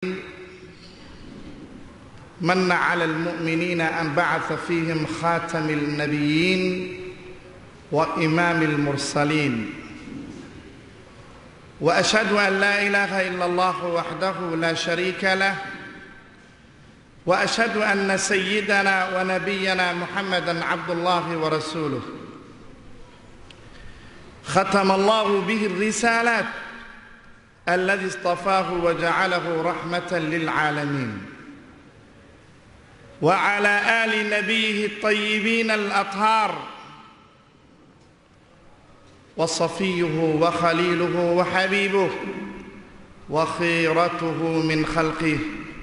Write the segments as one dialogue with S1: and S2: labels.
S1: من على المؤمنين أن بعث فيهم خاتم النبيين وإمام المرسلين وأشهد أن لا إله إلا الله وحده لا شريك له وأشهد أن سيدنا ونبينا محمدا عبد الله ورسوله ختم الله به الرسالات الذي اصطفاه وجعله رحمة للعالمين وعلى آل نبيه الطيبين الأطهار وصفيه وخليله وحبيبه وخيرته من خلقه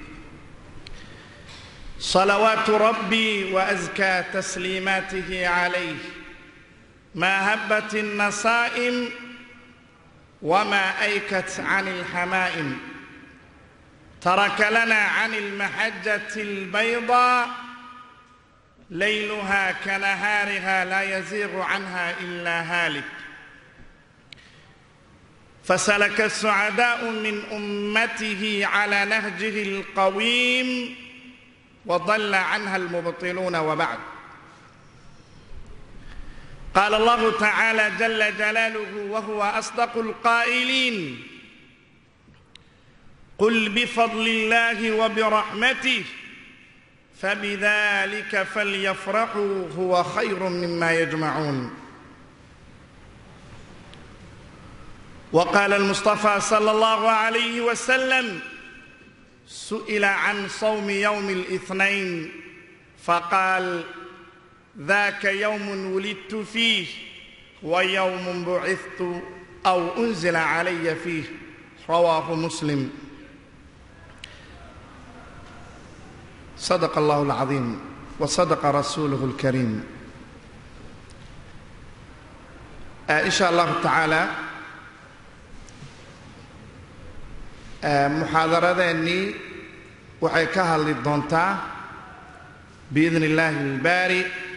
S1: صلوات ربي وأزكى تسليماته عليه ما هبت النصائم وما أيكت عن الحمائم ترك لنا عن المحجة البيضاء ليلها كنهارها لا يزيغ عنها إلا هالك فسلك السعداء من أمته على نهجه القويم وضل عنها المبطلون وبعد قال الله تعالى جل جلاله وهو أصدق القائلين قل بفضل الله وبرحمته فبذلك فليفرحوا هو خير مما يجمعون وقال المصطفى صلى الله عليه وسلم سئل عن صوم يوم الاثنين فقال ذاك يوم ولدت فيه ويوم بعثت أو أنزل علي فيه رواه مسلم صدق الله العظيم وصدق رسوله الكريم إن شاء الله تعالى muxaadaradeennii waxay ka hadli doontaa biidni illaahi albaari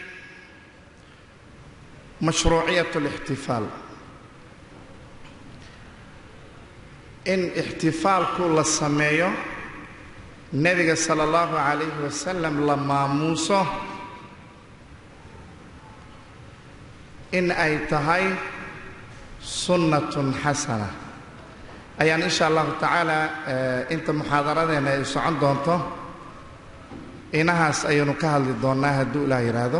S1: mashruuciyat alixtifaal in ixtifaalku la sameeyo nebiga sala allahu calayhi wasalam la maamuuso in ay tahay sunnatun xasana ayaan insha allahu tacaala inta muxaadaradeena ay socon doonto inahaas ayaynu ka hadli doonnaa hadduu ilaah yidhaahdo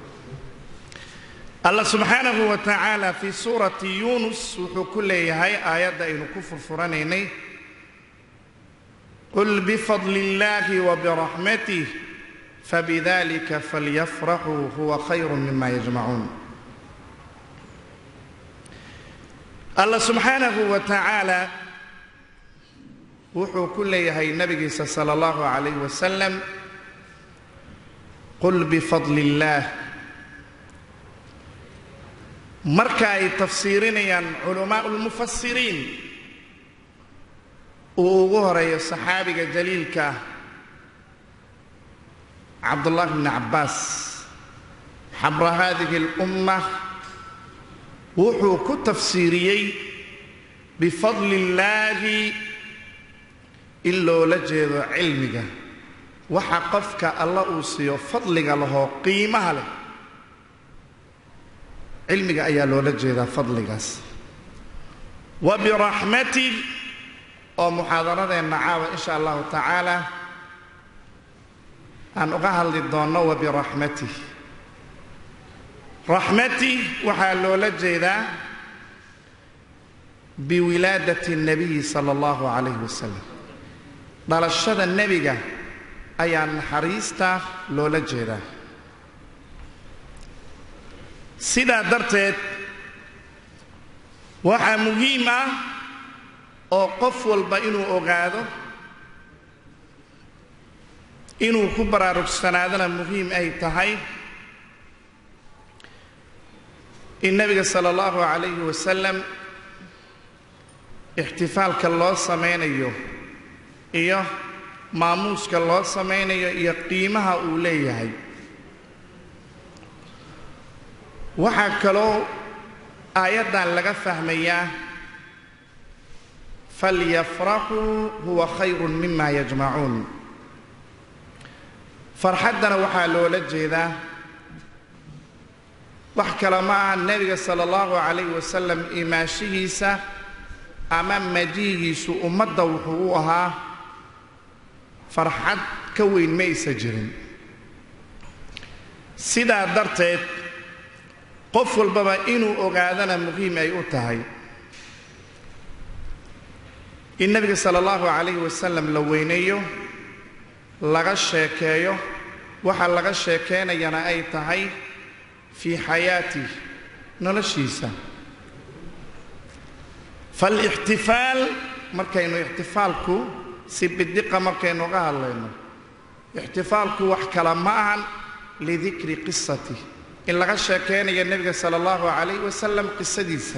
S1: allah subxaanahu wa tacaala fii suurati yuunus wuxuu ku leeyahay aayadda aynu ku furfuranaynay qul bifadli illaahi wabiraxmatih fabidalika falyafraxuu huwa khayru mima yajmacuun allah subxaanahu wa tacaala wuxuu ku leeyahay nabigiisa sala allahu calayh wasalam qul bifadli illaah marka ay tafsiirinayaan culamaa lmufasiriin uu ugu horeeyo saxaabiga jaliilka ah cabdullahi bni cabbaas xabra hadihi اlumma wuxuu ku tafsiiriyey bifadli illaahi in loola jeedo cilmiga waxa qofka alla uu siiyo fadliga lahoo qiimaha leh cilmiga ayaa loola jeedaa fadligaas wa biraxmatih oo muxaadaradeenna caawa insha allahu tacaala aan uga hadli doonno wa biraxmatih raxmatih waxaa loola jeedaa biwilaadati الnabiyi sala allahu calayh wasalam dhalashada nebiga ayaa naxariista loola jeedaa sidaa darteed waxaa muhiim ah oo qof walba inuu ogaado inuu ku baraarugsanaadana muhiim ay tahay in nebiga sala allahu calayhi wasalam ixtifaalka loo samaynayo iyo maamuuska loo samaynayo iyo qiimaha uu leeyahay waxaa kaloo aayaddan laga fahmayaa falyafraxuu huwa khayru mima yajmacuun farxaddana waxaa loola jeedaa wax kale ma aha nebiga sala allahu calayh wasalam imaashihiisa ama majiigiisu ummadda wuxuu u ahaa farxad ka weyn ma aysa jirin sidaa darteed qof walbaba inuu ogaadana muhiim ay u tahay in nebiga sala allahu calayhi wasalam la weyneeyo laga sheekeeyo waxa laga sheekeynayana ay tahay fii xayaatih noloshiisa faalixtifaal markaynu ixtifaalku si bidiqa markaynu uga hadlayno ixtifaalku wax kale ma ahan lidikri qisatih in laga sheekeynayo nebiga sala allahu calayh wasalam qisadiisa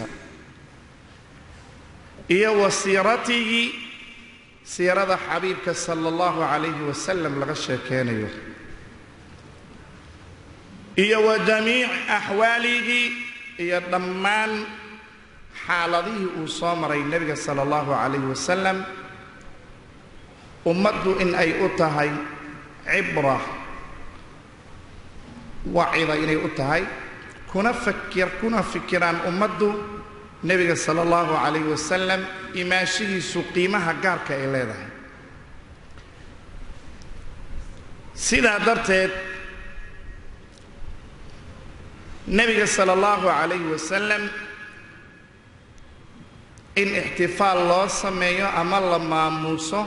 S1: iyo wa siiratihi siirada xabiibka sala allahu calayhi wasalam laga sheekeynayo iyo wa jamiic axwaalihi iyo dhammaan xaaladihii uu soo maray nebiga sala allahu calayhi wasalam ummaddu in ay u tahay cibra wacida inay u tahay kuna fakir kuna fikiraan ummaddu nebiga sala allahu calayhi wasalam imaashihiisu qiimaha gaarka ay leedahay sidaa darteed nebiga sala allahu calayhi wasalam in ixtifaal loo sameeyo ama la maamuuso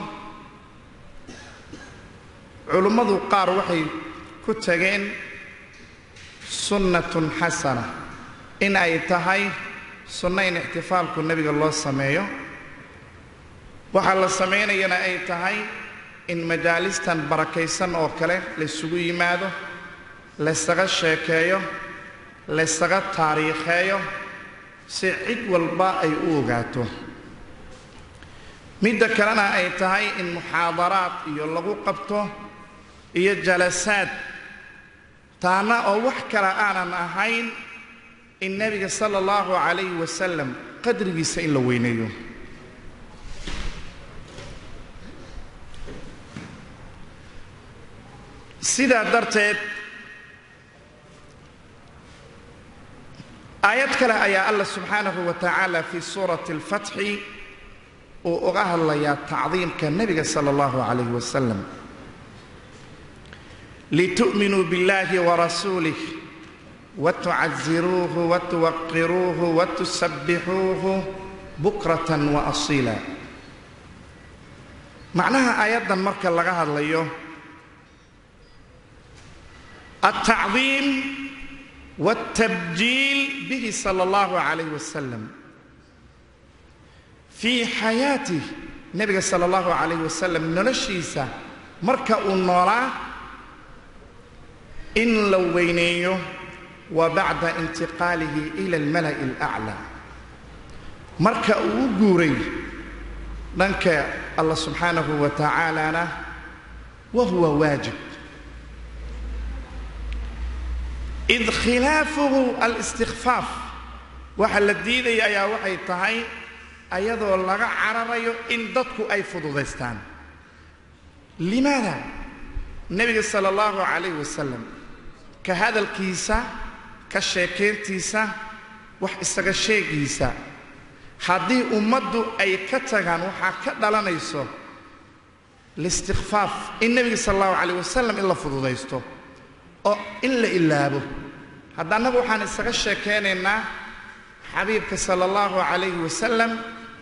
S1: culummadu qaar waxay ku tageen sunnatun xasana in ay tahay sunno in ixtifaalku nebiga loo sameeyo waxaa la samaynayana ay tahay in majaalistan barakaysan oo kale laysugu yimaado laysaga sheekeeyo laysaga taariikheeyo si cid walba ay u ogaato midda kalena ay tahay in muxaadaraad iyo lagu qabto iyo jalasaad taana oo wax kale aanan ahayn in nebiga sala allahu calayhi wasalam qadrigiisa in la weyneeyo sidaa darteed aayad kale ayaa allah subxaanahu wa tacaala fii suurati alfatxi uu uga hadlayaa tacdiimka nebiga sala allahu calayhi wasalam litu'minuu biاllahi warasuulih watucaziruuhu watuwaqiruuhu watusabbixuuhu bukratan wa asiila macnaha aayaddan marka laga hadlayo altacdiim wاltabjiil bihi sala allahu calayh wasalam fii xayaatih nebiga sala allahu calayh wasalam noloshiisa marka uu noolaa in la weyneeyo wa bacda intiqaalihi ila almala'i alaclaa marka uu u guuray dhanka allah subxaanahu wa tacaalana wa huwa waajib id khilaafuhu alistikfaaf waxa la diidaya ayaa waxay tahay ayadoo laga cararayo in dadku ay fududaystaan limaada nebiga sala allahu calayh wasalam ka hadalkiisa ka sheekayntiisa wax isaga sheegiisa haddii ummaddu ay ka tagaan waxaa ka dhalanayso listikfaaf in nebiga sala allahu calayh wasalam in la fududaysto oo in la ilaabo hadda annagu waxaan isaga sheekaynaynaa xabiibka sala allahu calayhi wasalam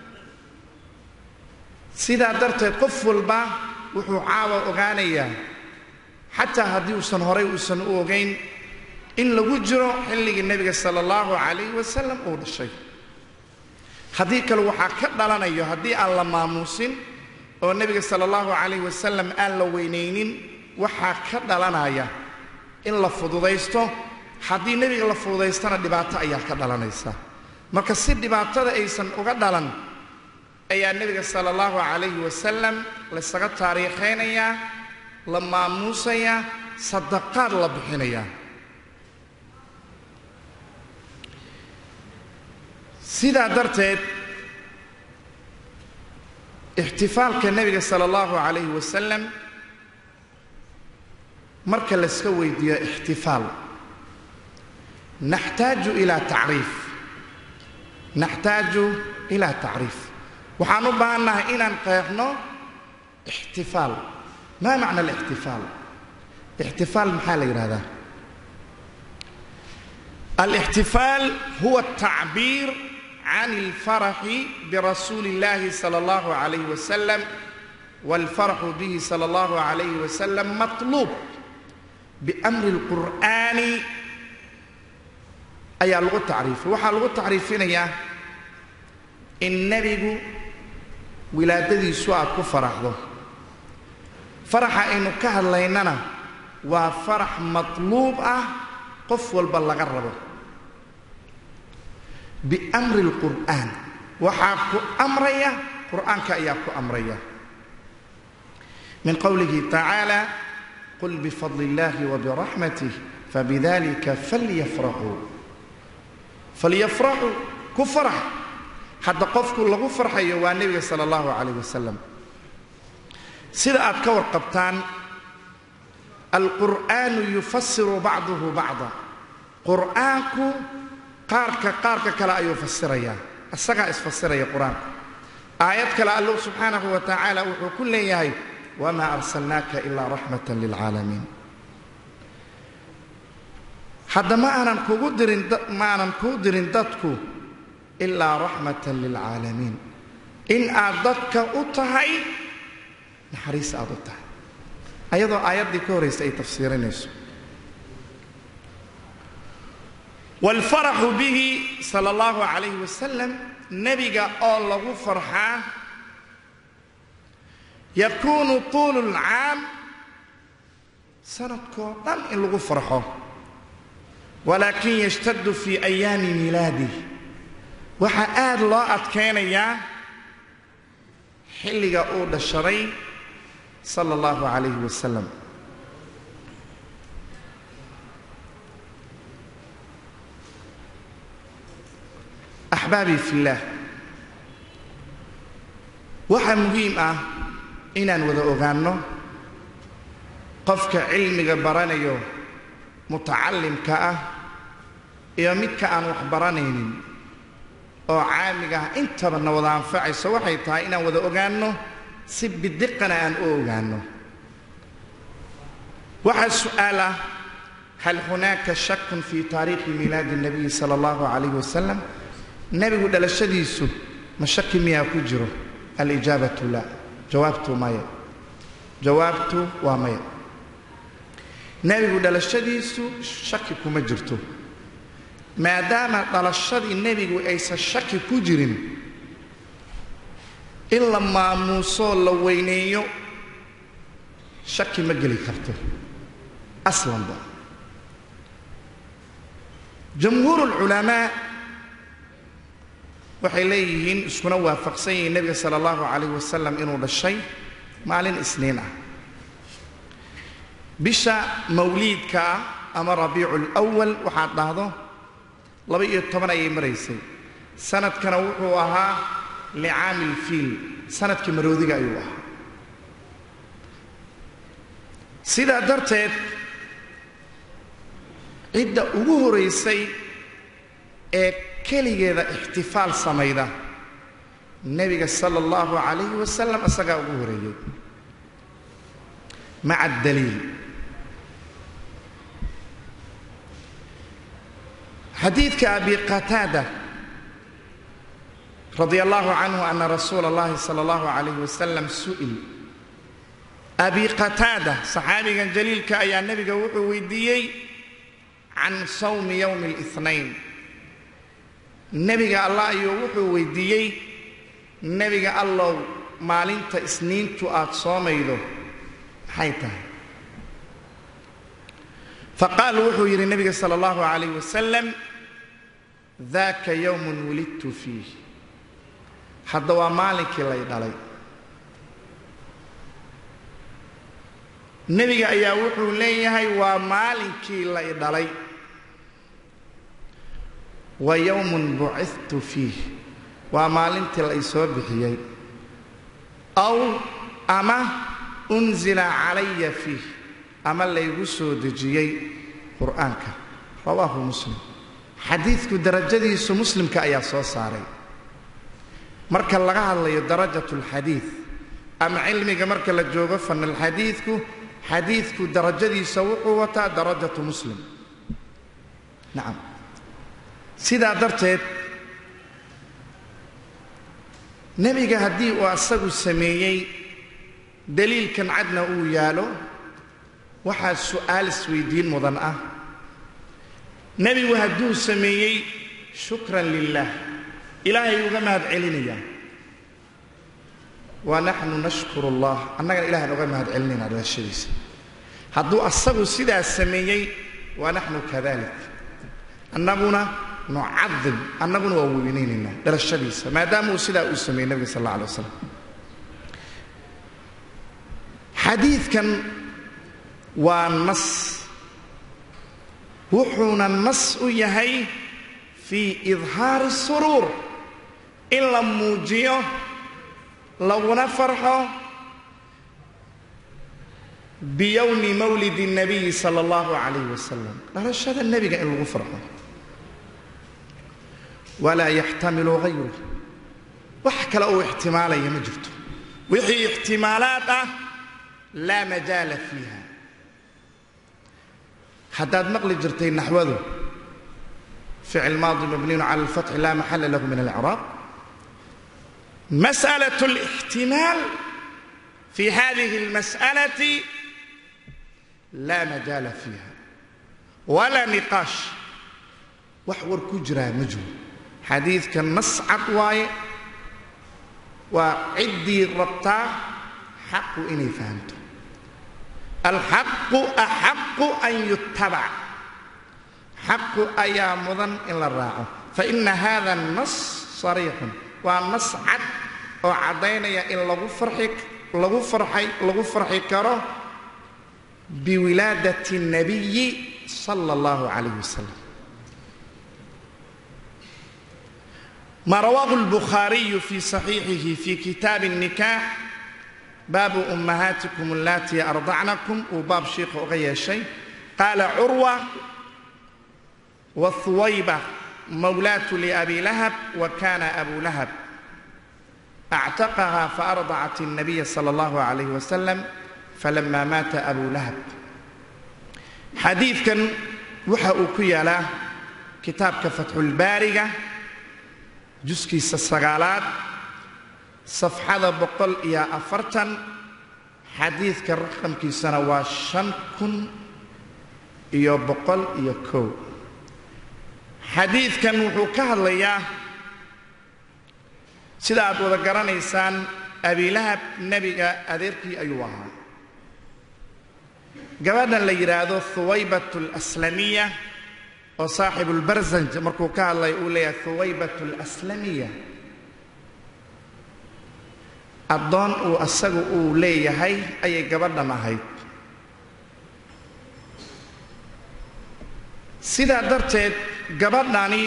S1: sidaa darteed qof walba wuxuu caawa ogaanayaa xataa haddii uusan horay uusan u ogayn in lagu jiro xilligii nebiga sala allahu calayhi wasalam uu dhashay haddii kale waxaa ka dhalanayo haddii aan la maamuusin oo nebiga sala allahu calayhi wasalam aan la weynaynin waxaa ka dhalanaya in la fududaysto haddii nebiga la fududaystana dhibaato ayaa ka dhalanaysa marka si dhibaatada aysan uga dhalan ayaa nebiga sala allahu calayhi wasalam laysaga taariikhaynayaa la maamuusayaa sadaqaad la bixinayaa sidaa darteed ixtifaalka nebiga sala allahu calayhi wasalam marka layska weydiiyo ixtifaal naxtaaju ilaa tacriif naxtaaju ilaa tacriif waxaan u baahannahay inaan qeexno ixtifaal maa macna alixtifaal ixtifaal maxaa la yidhahdaa alixtifaal huwa atacbiir can alfaraxi birasuuli اllahi salى اllahu عalayh wasalam wاlfaraxu bihi salى اllahu عalayh wasalam matluub biamri اlqur'aani ayaa lagu tacriifay waxaa lagu tacriifinayaa in nebigu wilaadadiisu aad ku faraxdo faraxa aynu ka hadlaynana waa farax matluub ah qof walba laga rabo biamri اlqur'aan waxaa ku amraya qur'aanka ayaa ku amraya min qowlihi tacaala qul bifadli اllahi wabiraxmatih fabidalika falyafraxuu falyafraxuu ku farax hadda qofku lagu farxayo waa nebiga sala allahu calayh wasalam sida aad ka warqabtaan alqur'aanu yufasiru bacduhu bacda qur'aanku qaarka qaarka kale ayuu fasirayaa isagaa isfasiraya qur-aanku aayad kale allow subxaanahu wa tacaala wuxuu ku leeyahay wamaa arsalnaaka ilaa raxmatan lilcaalamiin hadda ma aanan kugu dirin ma aanan kuu dirin dadku ilaa raxmatan lilcaalamiin in aad dadka u tahay naxariis aad u tahay ayadoo aayaddii ka horraysa ay tafsiirinayso waalfaraxu bihi sala allahu calayh wasalam nebiga oo lagu farxaa yakuunu tuulu lcaam sanadkoo dhan in lagu farxo walaakin yashtadu fii ayaami miilaadih waxaa aad loo adkaynayaa xilliga uu dhashaday sala allahu calayhi wasalam axbaabii fillaah waxaa muhiim ah inaan wada ogaanno qofka cilmiga baranayo mutacallimka ah iyo midka aan wax baranaynin oo caamiga ah intaba na wada anfacayso waxay tahay inaan wada ogaanno si bidiqana aan u ogaanno waxaa su'aal ah hal hunaaka shakun fii taariikhi miilaadi الnabiyi sala allahu calayh wasalam nebigu dhalashadiisu ma shaki miyaa ku jiro alijaabatu la jawaabtu maya jawaabtu waa maya nebigu dhalashadiisu shaki kuma jirto maadaama dhalashadii nebigu aysan shaki ku jirin in la maamuusoo la weyneeyo shaki ma geli karto aslanba jamhuur ulculamaa waxay leeyihiin iskuna waafaqsan yihiin nebiga sala allahu calayh wasalam inuu dhashay maalin isniin ah bisha mawliidka ah ama rabiicu lwal waxaad dhahdo laba iyo toban ayay maraysay sanadkana wuxuu ahaa licaami lfiil sanadkii maroodiga ayuu ahaa sidaa darteed cidda ugu horaysay ee keligeeda ixtifaal samayda nebiga sala allahu calayhi wasalam isagaa ugu horeeyey maca adaliil xadiidka abi qataada radia allahu canhu ana rasuula اllahi sala allahu calayh wasalam su'il abi qataada saxaabigan jaliilka ayaa nebiga wuxuu weydiiyey can sawmi yowmi اlihnayn nebiga allah ayuu wuxuu weydiiyey nebiga allow maalinta isniintu aad soomaydo maxay tahay faqaal wuxuu yidhi nebiga sala allahu calayh wasalam daaka yowmun wulidtu fiih hadda waa maalinkii lay dhalay nebiga ayaa wuxuu leeyahay waa maalinkii lay dhalay wa yowmun bucithtu fiih waa maalintii la ysoo bixiyey aw ama unzila calaya fiih ama laygu soo dejiyey qur'aanka rawaahu muslim xadiidku darajadiisu muslimka ayaa soo saaray marka laga hadlayo darajat lxadiid ama cilmiga marka la joogo fanalxadiidku xadiidku darajadiisa wuxuu wataa darajatu muslim nacam sidaa darteed nebiga haddii uu asagu sameeyey daliilkan cadna uu yaalo waxaa su'aal isweydiin mudan ah nebigu hadduu sameeyey shukran lilah ilaahay uga mahad celinayaa wa naxnu nashkuru allah annagana ilahan uga mahad celinaynaa dhalashadiisa hadduu asagu sidaas sameeyey wa naxnu kadalik annaguna nucadim annaguna waa weynaynaynaa dhalashadiisa maadaama uu sidaa uu sameeyey nebiga sal alla alay waslam xadiidkan waa nas wuxuuna nas u yahay fii idhaari suruur in la muujiyo laguna farxo biyowmi mawlidi الnabiyi sala اllahu calayh wasalam dhalashada nebiga in lagu farxo walaa yaxtamilu hayru wax kale uu ixtimaalaya ma jirto wixii ixtimaalaad ah laa majaala fiiha haddaad maqli jirtay naxwadu ficil maadi mabniyun cala alfatxi laa maxala lahu min alcraab masأlaة الاxtimaal fi hadihi اlmasأlaةi laa majaala fiiha walaa niqaash wax war ku jiraa ma jiro xadiidka nas cad waaye waa ciddii rabtaa xaqu inay fahamto alxaqu axaqu an yutabac xaqu ayaa mudan in la raaco faina hada الnas sariixun waa nas cad oo caddaynaya in lagu farxi lagu farxay lagu farxi karo biwilaadati الnabiyi sala اllahu calayh wasalam ma rawaahu اlbukhaariyu fi صaxiixihi fi kitaabi الnikaax baabu ummahaatikum allatii ardacnakum uu baab shiikha uga yeeshay qaala curwa wahuwayba mawlaatu liabi lahab wa kana abu lahab actaqaha faardacat الnabiya sala اllahu calayh wasalam falama maata abu lahab xadiidkan waxa uu ku yaalaa kitaabka fatxulbaariga juskiisa sagaalaad safxada boqol iyo afartan xadiidka raqamkiisana waa shan kun iyo boqol iyo kow xadiidkan wuxuu ka hadlayaa sida aad wada garanaysaan abilahab nebiga adeerkii ayuu ahaa gabadhan la yidhaahdo huwaybat alaslamiya oo saaxibulbarzanj markuu ka hadlay uu leeyahay huwaybat alaslamiya addoon uu asagu uu leeyahay ayay gabadhan ahayd sidaa darteed gabadhani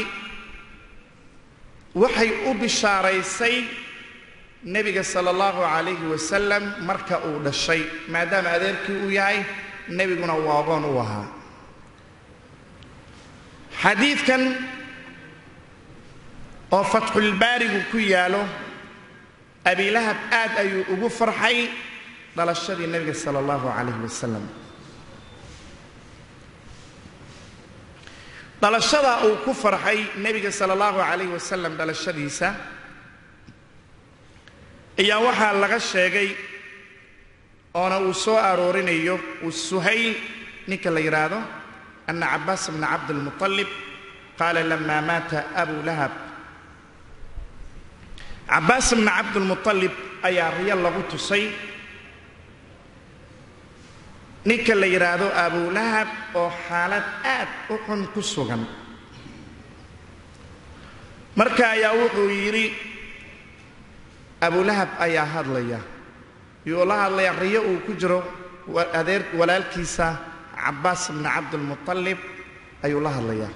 S1: waxay u bishaaraysay nebiga sala allahu calayhi wasalam marka uu dhashay maadaama adeerkii uu yahay nebiguna uu agoon u ahaa xadiidkan oo fatxulbaarigu ku yaalo abilahab aad ayuu ugu farxay dhalashadii nebiga sala allahu calayhi wasalam dhalashadaa uu ku farxay nebiga sala allahu calayhi wasalam dhalashadiisa ayaa waxaa laga sheegay oona uu soo aroorinayo uu suhayl ninka la yidhaahdo ana cabaas bna cabdilmuطalib qaala lama maata abu lahab cabaas bna cabdilmuطalib ayaa riyo lagu tusay ninka la yidhaahdo abulahab oo xaalad aad u xun ku sugan marka ayaa wuxuu yidhi abulahab ayaa hadlaya yuu la hadlaya riyo uu ku jiro adeer walaalkiisa cabaas bna cabdilmuطalib ayuu la hadlayaa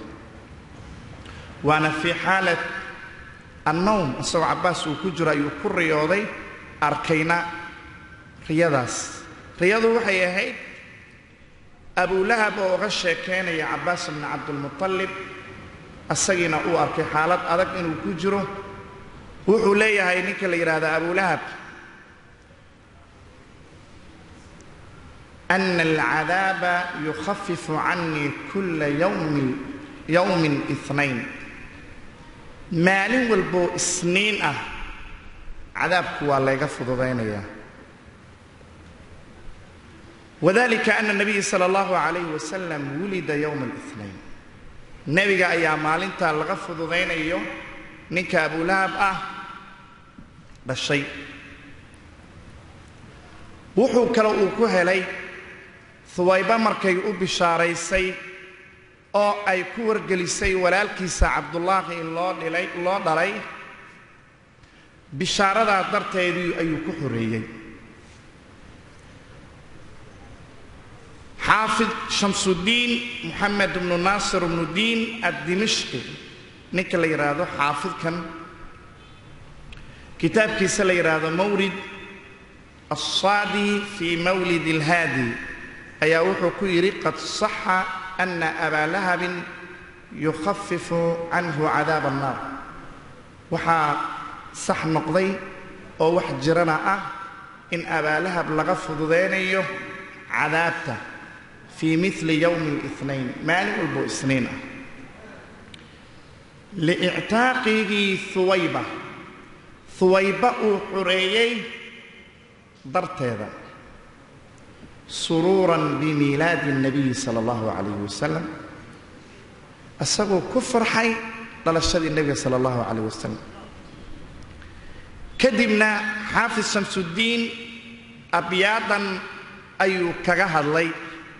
S1: waana fii xaalat annowm isagoo cabaas uu ku jiro ayuu ku riyooday arkayna riyadaas riyadu waxay ahayd abulahab oo uga sheekaynaya cabbaas bni cabdilmutalib asagiina uu arkay xaalad adag inuu ku jiro wuxuu leeyahay ninka la yidhaahda abulahab ana alcadaaba yukhafifu canii kula yawmin yowmin inayn maalin walboo isniin ah cadaabku waa layga fududaynayaa wadalika ana nabiya sala allahu calayhi wasalam wulida yowma alinayn nebiga ayaa maalintaa laga fududaynayo ninka abulahab ah dhashay wuxuu kale uu ku helay huwayba markay u bishaaraysay oo ay ku wargelisay walaalkiisa cabdullaahi in loo dhilay loo dhalay bishaaradaa darteedii ayuu ku xoreeyey xaafid shamsuddiin moxamed bnu naasir bnu diin addimishqi ninka la yidhaahdo xaafidkan kitaabkiisa la yidhaahdo mawlid alsaadi fii mawlid alhaadi ayaa wuxuu ku yidhi qad saxa ana abaa lahabin yukhafifu canhu cadaab annaar waxaa sax noqday oo wax jirana ah in abaalahab laga fududaynayo cadaabta fii mili yowmi اlinayn maalin walbo isniin ah liictaaqigii huwayba huwayba uu xureeyey darteeda suruuran bimiilaadi الnabiyi sala اllahu calayh wasalam isagoo ku farxay dhalashadii nebiga sala اllahu calayh wasalam kadibna xaafid shamsuddiin abyaadan ayuu kaga hadlay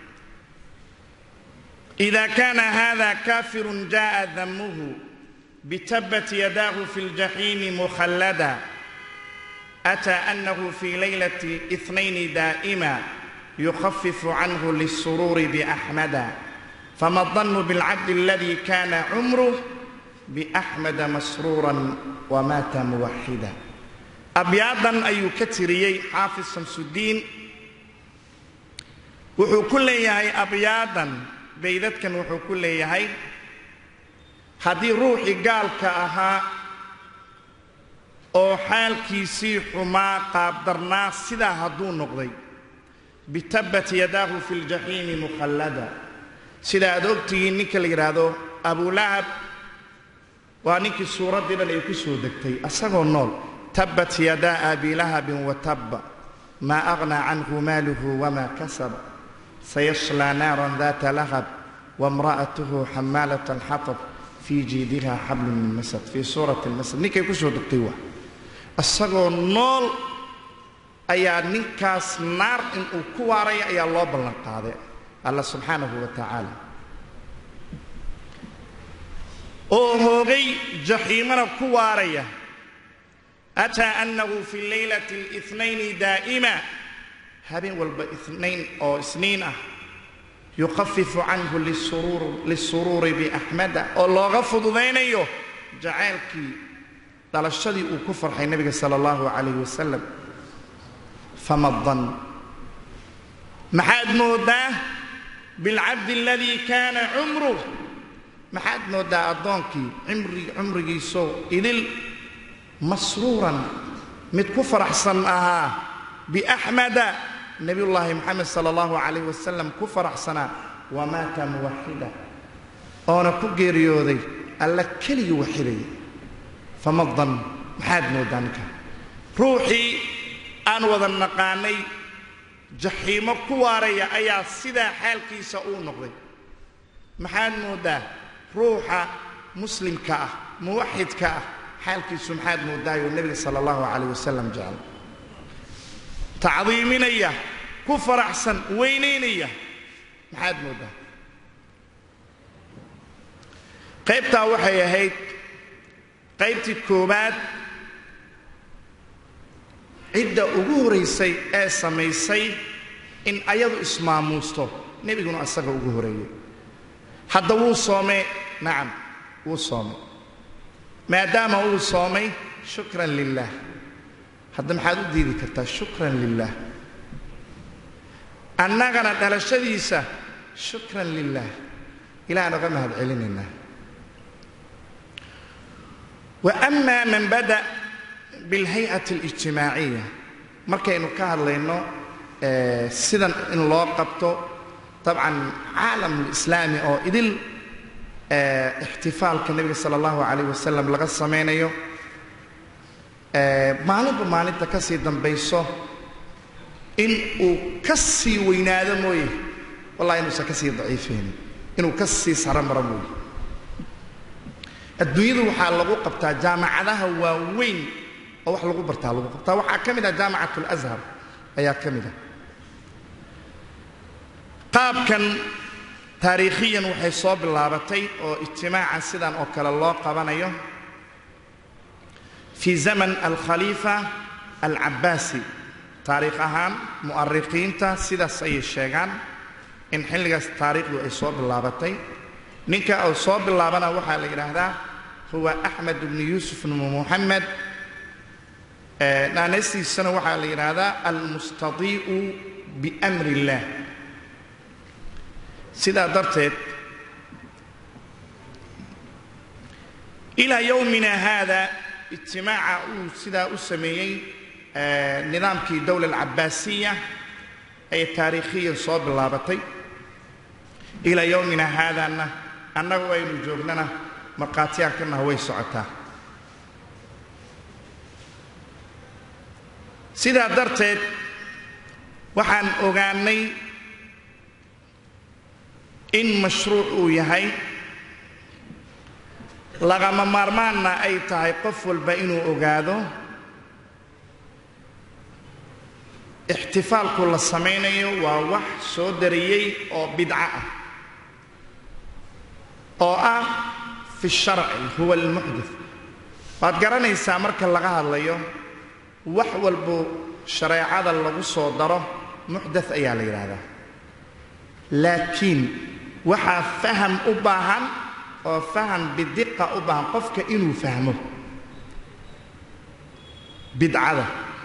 S1: ida kana hada kafirun jaءa damuhu bitabat yadaahu fi اljaxiimi mukhallada أtى أنه في ليلة اثنين دائما يخفف عنه للسرور بأحمد فما الظن بالعبد الذي كان عمره بأحمد مسرورا ومات موحدا أبياضا أي كتريي حافظ شمس الدين wuxuu ku leeyahay abyaadan baydadkan wuxuu ku leeyahay haddii ruuxii gaalka ahaa oo xaalkiisii xumaa qaabdarnaa sidaa hadduu noqday bitabat yadaahu fi ljaxiimi mukhallada sida aad ogtihiin ninka la yidhaahdo abulahab waa ninkii suuraddii dhan ay ku soo degtay asagoo nool tabbat yadaa abilahabin watabba maa aghnaa canhu maaluhu wamaa kasaba sayashlaa naaran daata lahab wamra'atuhu xamaalata alxatab fii jiidiha xablun min masad fii suurati lmasad ninkay ku soo degtay waa isagoo nool ayaa ninkaas naar inuu ku waaraya ayaa loo ballan qaaday alla subxaanahu wa tacaala oo hoogay jaxiimana ku waaraya ataa annahu fi laylati اlithnayni daa'ima habeen walba inayn oo isniin ah yukhafifu canhu lisuruuri biaxmada oo looga fududaynayo jacaylkii dhalashadii uu ku farxay nebiga sala allahu calayh wasalam fama dan maxaad mooddaa bilcabdi aladii kaana cumruh maxaad mooddaa addoonkii cumrigiisoo idil masruuran mid ku faraxsan ahaa biaxmada nebiyullaahi moxamed sala allahu calayh wasalam ku faraxsanaa wamaata muwaxida oona ku geeriyooday alla keligii waxidaya fama dan maxaad mooddaa ninka ruuxii aan wada naqaanay jaxiimo ku waaraya ayaa sidaa xaalkiisa uu noqday maxaad mooddaa ruuxa muslimka ah muwaxidka ah xaalkiisu maxaad mooddaayoo nebiga sala allahu calayh wasalam jecel tacdiiminaya ku faraxsan weynaynaya maxaad mooddaa qaybtaa waxay ahayd qaybtii koowaad cidda ugu horaysay ee samaysay in ayadu ismaamuusto nebiguna asaga ugu horeeyey hadda wuu soomay nacam wuu soomay maadaama uu soomay shukran lilah hadda maxaad u diidi kartaa shukran lilah annagana dhalashadiisa shukran lilah ilahan oga mahad celinaynaa wa ama man bada bilhay-ati alijtimaaciya markaynu ka hadlayno sidan in loo qabto dabcan caalamulislaami oo idil ixtifaalka nebiga sala allahu calayh wasalam laga samaynayo maalinba maalinta ka sii dambayso in uu ka sii weynaado mooye wallahi inuusan ka sii daciifaynin inuu ka sii saro maro mooye adduunyadu waxaa lagu qabtaa jaamacadaha waaweyn oo wax lagu bartaa lagu qabtaa waxaa ka mid ah jaamacat alashar ayaa ka mid ah qaabkan taariikhiyan waxay soo bilaabatay oo ijtimaaca sidan oo kale loo qabanayo fii zaman alkhaliifa alcabbaasi taariikh ahaan mu'arikiinta sidaas ayay sheegaan in xilligaas taariikhdu ay soo bilaabatay ninka uu soo bilaabana waxaa la yidhaahdaa huwa axmed bnu yuusuf bnu muxamed naanaystiisana waxaa la yidhaahdaa almustadii'u biamri illaah sidaa darteed ilaa yowmina haada ijtimaaca uu sidaa u sameeyey nidaamkii dowla alcabbaasiya ayay taariikhiyan soo bilaabatay ilaa yowmina haadana annagu aynu joognana markhaatiyaankanah way socotaa sidaa darteed waxaan ogaanay in mashruuc uu yahay lagama maarmaanna ay tahay qof walba inuu ogaado ixtifaalku la samaynayo waa wax soo dariyey oo bidco ah oo ah fi sharci huwa almuxdith waad garanaysaa marka laga hadlayo wax walbo shareecada lagu soo daro muxdath ayaa la yidhaahdaa laakiin waxaa faham u baahan oo faham bidiqa u baahan qofka inuu fahmo bidcada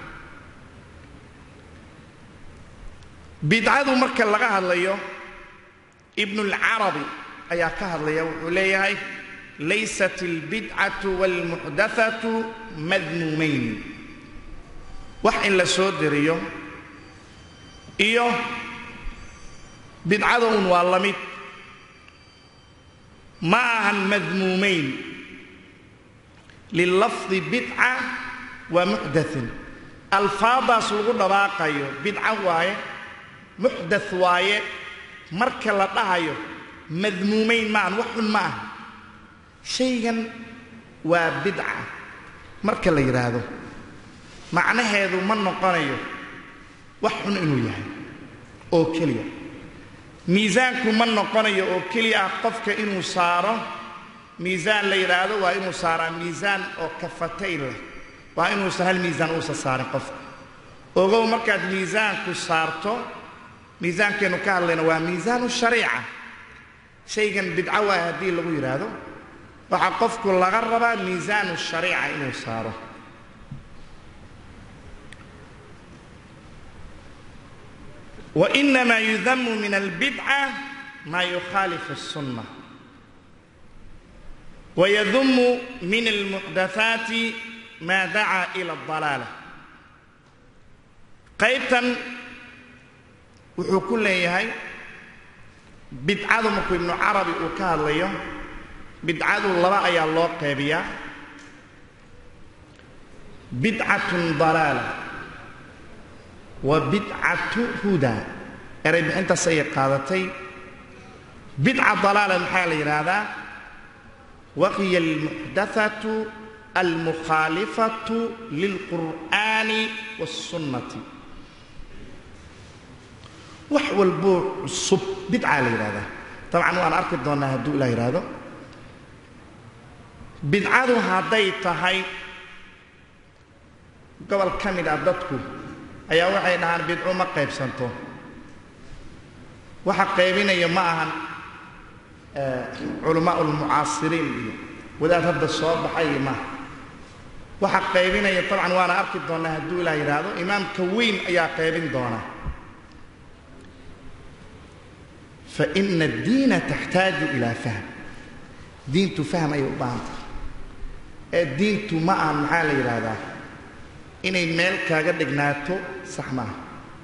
S1: bidcadu marka laga hadlayo ibnulcarabi ayaa ka hadlaya wuxuu leeyahay laysat albidcatu waalmuxdathatu madmuumayn wax in la soo diriyo iyo bidcada un waa la mid ma ahan madmuumayn lilafdi bidca waa muxdathin alfaadaas lagu dhawaaqayo bidco waaye muxdath waaye marka la dhahayo madmuumayn maahan wax xun ma aha shaygan waa bidca marka la yidhaahdo macnaheedu ma noqonayo wax xun inuu yahay oo keliya miisaanku ma noqonayo oo keliya ah qofka inuu saaro miisaan la yidhaahdo waa inuu saaraa miisaan oo kafatay leh waa inuusan hal miisaan uusan saarin qofka ogow markaad miisaanku saarto miisaankeennu ka hadlayna waa miisaanu shariica shaygan bidco waay haddii lagu yidhaahdo waxaa qofku laga rabaa miisaanu shariica inuu saaro وإنما يذم من البدعة ما يخالف السنة ويذم من المحدثات ما دعا إلى الضلالة qaybtan wuxuu ku leeyahay bidcadu markuu ibnu carabi uu ka hadlayo bidcadu laba ayaa loo qeybiyaa bidcatun dalaala wa bidcatu huda eray bixintaas ayay qaadatay bidca dalaala maxaa la yidhaahdaa wahiya almuxdathatu almukhaalifatu lilqur'aani waاsunnati wax walboo cusub bidcaa la yidhahdaa dabcan waan arki doonnaa hadduu ilaa yidhaahdo bidcadu hadday tahay gobol ka mid ah dadku ayaa waxay dhahaan bidco ma qaybsanto waxa qaybinaya ma ahan culamaa ulmucaasiriin iyo wadaad hadda soo baxay maaha waxa qaybinaya dabcan waana arki doonnaa hadduu ilaa yidhaahdo imaamka weyn ayaa qaybin doona fa ina addiina taxtaaju ilaa fahm diintu fahm ayay u baahan tahay ee diintu ma ahan maxaa la yidhaahdaa inay meel kaaga dhignaato sax maaha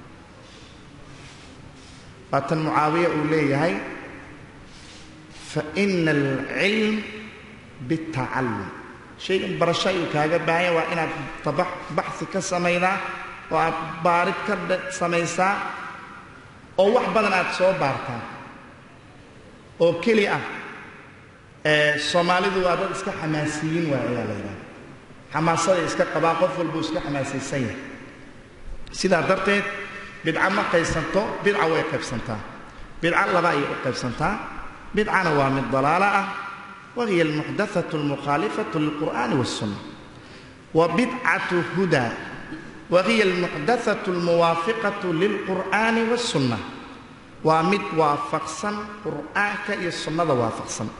S1: waa tan mucaawiya uu leeyahay fa ina alcilm biاtacallum shaygan barasho ayuu kaaga baahanya waa inaad tabax baxsi ka samaydaa oo aad baarid ka samaysaa oo wax badan aad soo baartaa oo keli ah soomaalidu waa dad iska xamaasiyiin waa ayaa la yidhaha xamaasaday iska qabaa qof walbuu iska xamaasaysan yahay sidaa darteed bidca ma qaysanto bidca way qaybsantaa bidca laba ayay u qaybsantaa bidcana waa mid dalaalo ah wahiya almuxdaثaة اlmukhaalifaة lilqur'ani wالsunna wa bidcaة huda wahiya almuxdaثaة اlmuwaafiqaة lilqur'ani wالsunna waa mid waafaqsan qur'aanka iyo sunnada waafaqsan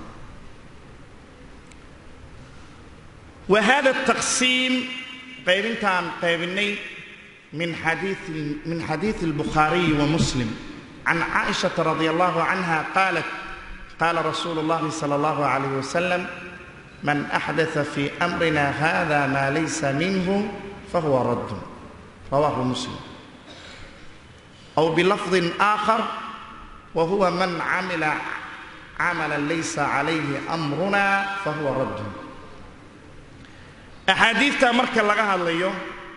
S1: wa hada الtaqsiim qaybintaan qaybinay min xadiiثi min xadiiثi الbukhaariyi وmuslim can caaئiشhaةa radi allahu canha qaalat qala rasuulu اllahi salى اllahu عalayh wasalam man axdaثa fi amrina hada ma laysa minhu fahuwa radd rawahu muslim aw bilafظi آkhar wa huwa man camila camala laysa calayhi amruna fahuwa radd axaadiidta marka laga hadlayo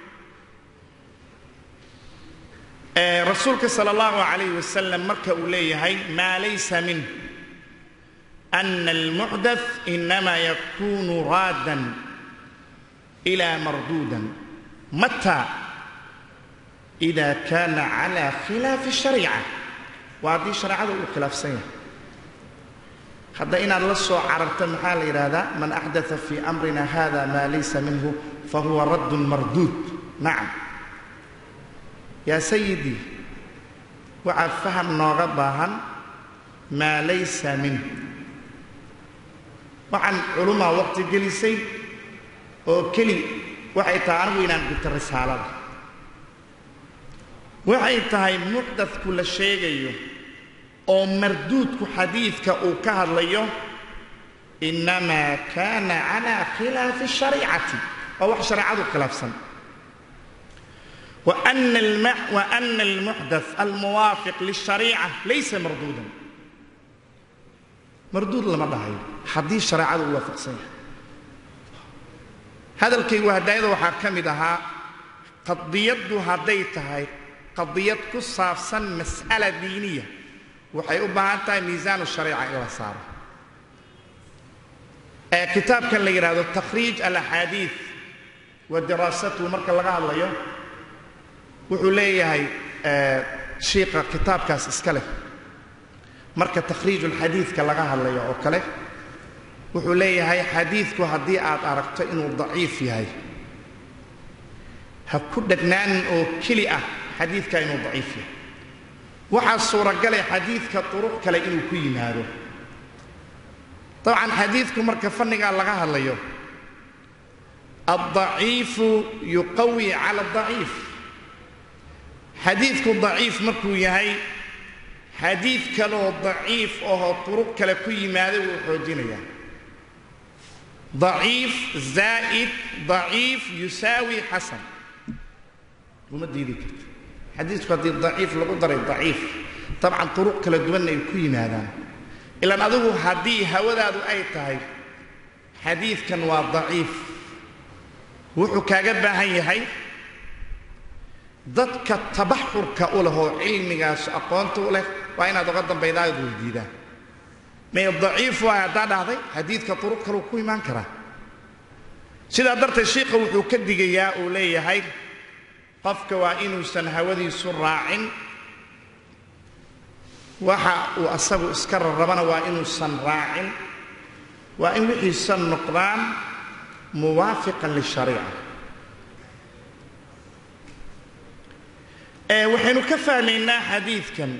S1: rasuulka salى اllahu عalayh wasalam marka uu leeyahay maa laysa minh أن المحدث إنما يكون رادا إلى مردودا متى إذا كان على خلاف الشريعة وهذه شريعة الخلاف سنة hadda inaad la soo cararta maxaa la yidhaahdaa man axdaa fii amrina hada maa laysa minhu fahuwa raddun marduud nacam yaa sayidii waxaa faham nooga baahan maa laysa minhu waxaan culumaa waqti gelisay oo keli waxay tahay anigu inaan guto risaalada waxay tahay muxdadku la sheegayo oo marduudku xadiidka uu ka hadlayo innamaa kaana calaa khilaafi الshariicati waa wax shareecadu khilaafsan وأna الmuxdaث almuwaafiq lلshariica laysa marduudan marduud lama dhahayo haddii shareecadu u waafaqsan yahay hadalkaygu hadaayada waxaa ka mid ahaa qadiyaddu hadday tahay qadiyad ku saabsan mas'ala diiniya waxay u baahan tahay miisaanu shariica in la saaro ee kitaabkan la yidhaahdo takhriij alaxaadiid wa diraasatuhu marka laga hadlayo wuxuu leeyahay shiiqa kitaabkaas iska leh marka takhriijulxadiidka laga hadlayo oo kale wuxuu leeyahay xadiidku haddii aad aragto inuu daciif yahay ha ku dhagnaanin oo keli ah xadiidka inuu daciif yahay waxaa suuragalay xadiidka duruq kale inuu ku yimaado dabcan xadiidku marka fannigaa laga hadlayo addaciifu yuqawi cala adaciif xadiidku daciif markuu yahay xadiid kaleoo daciif ahoo duruq kale ku yimaada wuu xoojinayaa daciif zaa'id daciif yusaawi xasan uma diidi karto xadiidku haddii daciif lagu daray daciif dabcan duruq kala duwanna ay ku yimaadaan ilaan adigu haddii hawadaadu ay tahay xadiidkan waa daciif wuxuu kaaga baahan yahay dadka tabaxurka u leh oo cilmigaas aqoonta u leh waa inaad uga dambaydaad weydiidaan may daciif waay haddaa dhahday xadiidka duruq kaleu ku imaan karaa sidaa darteed shiikha wuxuu ka digayaa uu leeyahay qofka waa inuusan hawadiisu raacin waxa uu asagu iska rarabana waa inuusan raacin waa in wixiisa noqdaan muwaafiqan lishariica waxaynu ka fahmaynaa xadiidkan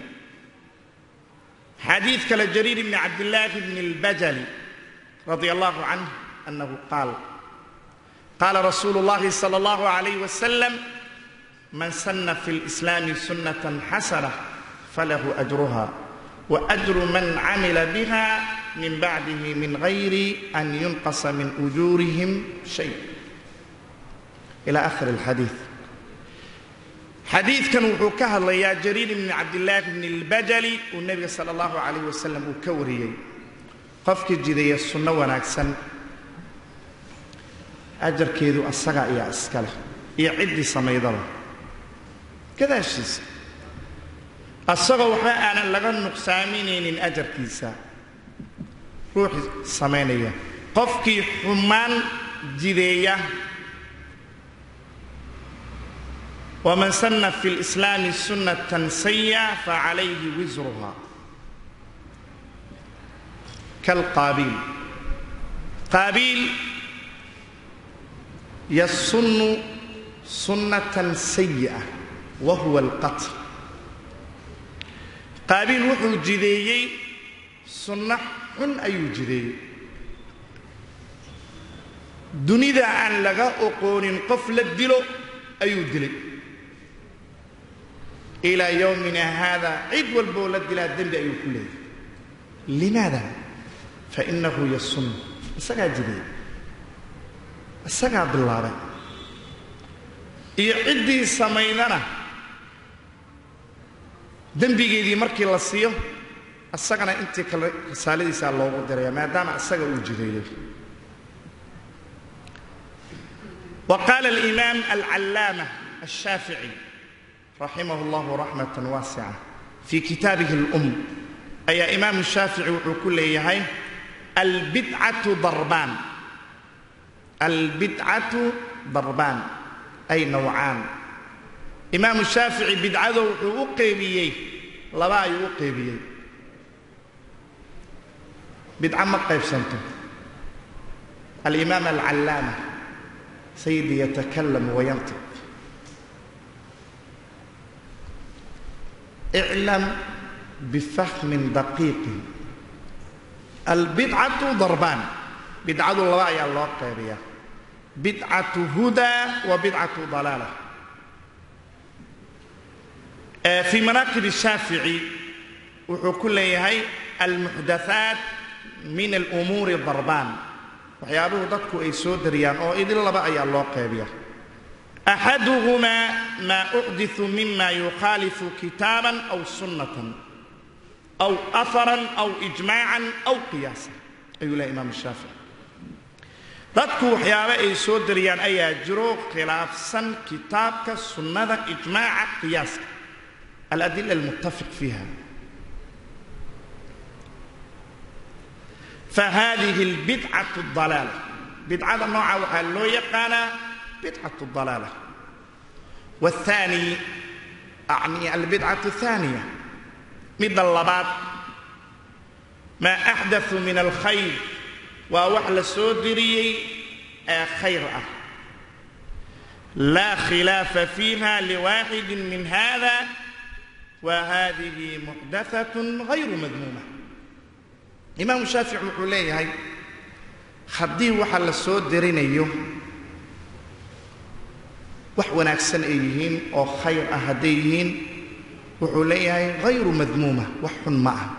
S1: xadiid kale jariir bni cabdillaahi bni اlbajali radi allahu canh annahu qaal qaala rasuulu اllahi salى اllahu عalayh wasalam man sana fi اlislaami sunnatan xasana falahu ajruha waajru man camila biha min bacdihi min gayri an yunqasa min ujuurihim shay ila akhir اlxadiid xadiidkan wuxuu ka hadlayaa jariir bni cabdillaahi bni اlbajali uu nebiga sala اllahu calayh wasalam uu ka wariyey qofkii jidaya sunno wanaagsan ajarkeedu asaga ayaa iska leh iyo ciddii samaydaba gadaashiisa asagoo waxba aanan laga nuqsaaminaynin ajarkiisa ruuxii samaynaya qofkii xumaan jideeya waman sanna fi lislaami sunnatan saya facalayhi wisruha kalqaabiil qaabiil yasunnu sunnatan sayi'a wa huwa alqatl qaabiil wuxuu jideeyey sunno xun ayuu jideeyey dunida aan laga oqoonin qof la dilo ayuu dilay ilaa yowmina haada cid walboo la dilaa dembi ayuu ku leeyahay limaada fainahu yasun isagaa jideeyey isagaa bilaabay iyo ciddii samaydana dembigeedii markii la siiyo isagana intii kale risaaladiisaa loogu diraya maadaama isaga uu jideeyo wa qaala alimaam alcallaama alshaafici raximah اllahu raxmat waasica fii kitaabihi اlum ayaa imaamu shaafici wuxuu ku leeyahay albidcatu darbaan albidcatu darbaan ay nawcaan imaamu shaafici bidcado wuxuu u qeybiyey laba ayuu u qeybiyey bidco ma qaybsanto alimaam alcallaama sayidi yatakalam wayantiq iclam bifahmin daqiiqin albidcatu darbaan bidcadu laba ayaa loo qeybiyaa bidcatu hudaa wa bidcatu dalaala fii manaaqib shaafici wuxuu ku leeyahay almuxdathaat min alumuuri darbaan waxyaabuhu dadku ay soo dariyaan oo idin laba ayaa loo qeybiya axaduhumaa maa uxdiثu mima yukhaalifu kitaaban aw sunnatan aw aharan aw ijmaacan aw qiyaasan ayuu lehay imaam shaafici dadku waxyaabo ay soo dariyaan ayaa jiro khilaafsan kitaabka sunnada ijmaaca qiyaaska aladila almuttafiq fiiha fahadihi albidcatu dalaala bidcada nooca waxaa loo yaqaanaa bidcatu dalaala wathani acni albidcatu athaniya midda labaad maa axdathu min alkhayr waa wax la soo diriyey ee khayr ah laa khilaafa fiiha liwaaxidi min hada wa hadihi muxdathat hayru madmuuma imaamu shaafici wuxuu leeyahay haddii waxa la soo dirinayo wax wanaagsan ay yihiin oo khayr ah hadday yihiin wuxuu leeyahay hayru madmuuma wax xun ma ah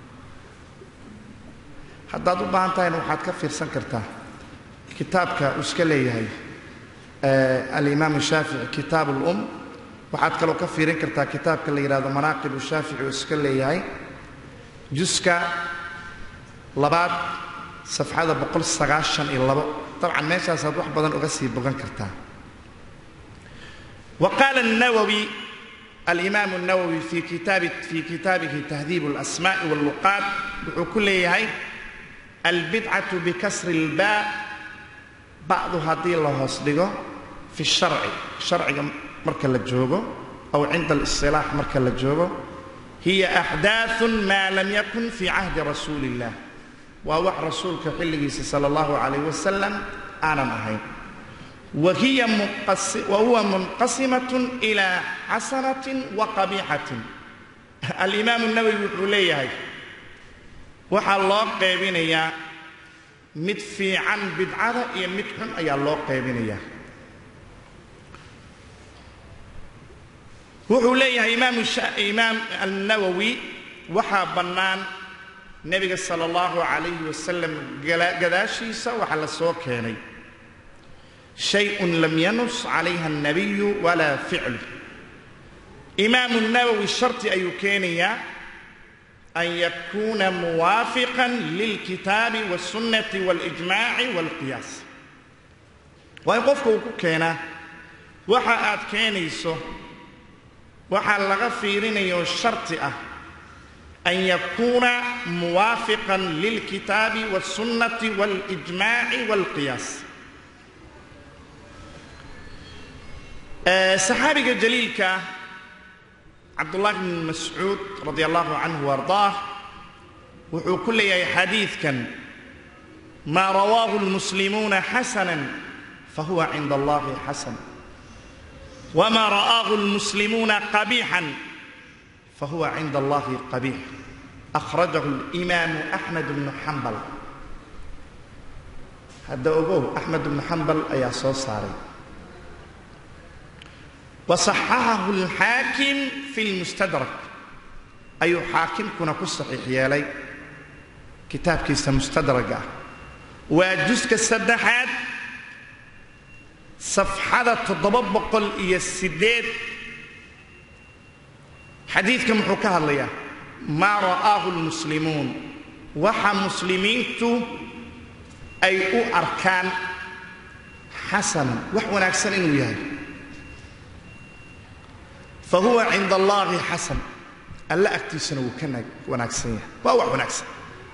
S1: haddaad u baahan tahayna waxaad ka fiirsan kartaa kitaabka uu iska leeyahay alimaam shaafici kitaab alum waxaad kaloo ka fiirin kartaa kitaabka la yidhahdo manaaqib shaafici uu iska leeyahay juska labaad safxada boqol sagaashan iyo labo dabcan meeshaasaad wax badan uga sii bogan kartaa wa qaala الnawowi alimaam الnawowi fi kitaabi fi kitaabihi tahdiib اlasmaءi wاlluqaat wuxuu ku leeyahay albidcatu bikasri اlbaa bacdu haddii la hoos dhigo fi sharci sharciga marka la joogo aw cinda اlisilaax marka la joogo hiya axdaaثu maa lam yakun fi cahdi rasuuli اllah waa wax rasuulka xilligiisa sala allahu calayh wasalam aanan ahayn wa huwa munqasimatun ilaa xasanatin wa qabiixatin alimaamu nawowi wuxuu leeyahay waxaa loo qeybinayaa mid fiican bidcada iyo mid xun ayaa loo qaybinayaa wuxuu leeyahay imaam alnawowi waxaa bannaan nebiga sala allahu calayhi wasalam gadaashiisa waxaa la soo keenay shayun lam yanus calayha alnabiyu walaa ficlu imaamu nawowi sharti ayuu keenayaa an yakuuna muwaafiqan lilkitaabi wاsunnati waاlijmaaci wاlqiyaas waa in qofka uu ku keenaa waxa aad keenayso waxaa laga fiirinayo sharti ah an yakuuna muwaafiqan lilkitaabi wاsunnati waاlijmaaci wاlqiyaas saxaabiga jaliilka cabdullahi bn mascuud radi allahu canhu ardaah wuxuu ku leeyahay xadiidkan maa rawaahu lmuslimuuna xasanan fahuwa cinda allahi xasan wma ra'aahu lmuslimuuna qabiixan fahuwa cinda allahi qabiix akhrajahu اlimaamu axmed bnu xambal hadda ogow axmed bnu xambal ayaa soo saaray wasaxaxahu alxaakim fi lmustadrak ayuu xaakimkuna ku saxiix yeelay kitaabkiisa mustadraga ah waa juska saddexaad safxada toddoba boqol iyo siddeed xadiidka muxuu ka hadlayaa maa ra'aahu lmuslimuun waxa muslimiintu ay u arkaan xasanan wax wanaagsan inuu yahay fa huwa cinda allaahi xasan alla agtiisana wuu ka wanaagsan yahay waa wax wanaagsan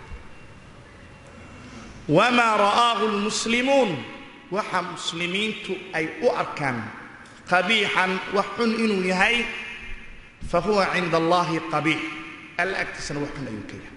S1: wamaa ra'aahu lmuslimuun waxa muslimiintu ay u arkaan qabiixan wax xun inuu yahay fa huwa cinda allaahi qabiix alla agtiisana wax xun ayuu ka yahay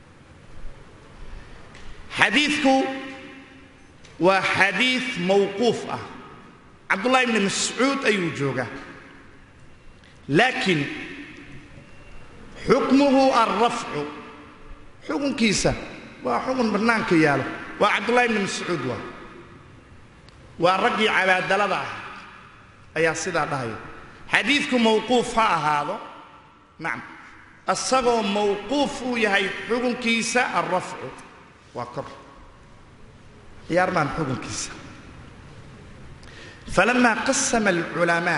S1: xadiidku waa xadiid mawquuf ah cabdullahi bni mascuud ayuu joogaa laakiin xukmuhu alrafcu xukunkiisa waa xukun bannaanka yaalo waa cabdullahi bni mascuud waa waa raggii cabaadalada ah ayaa sidaa dhahaya xadiidku mawquuf ha ahaado nacam isagoo mawquuf uu yahay xukunkiisa alrafcu waa kor ciyaarmaan xukunkiisa falamaa qasama alculamaa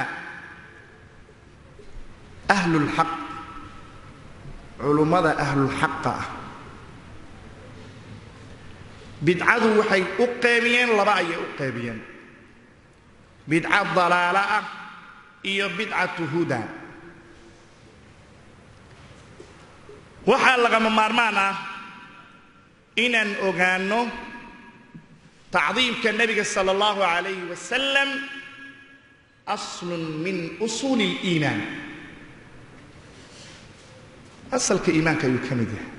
S1: ahlulxaq culummada ahlulxaqa ah bidcadu waxay u qeybiyeen laba ayay u qeybiyeen bidca dalaalo ah iyo bidcatu huda waxaa lagama maarmaan ah inaan ogaanno tacdiimka nebiga sala allahu calayhi wasalam aslun min usuuli اliimaan asalka iimaanka ayuu ka mid yahay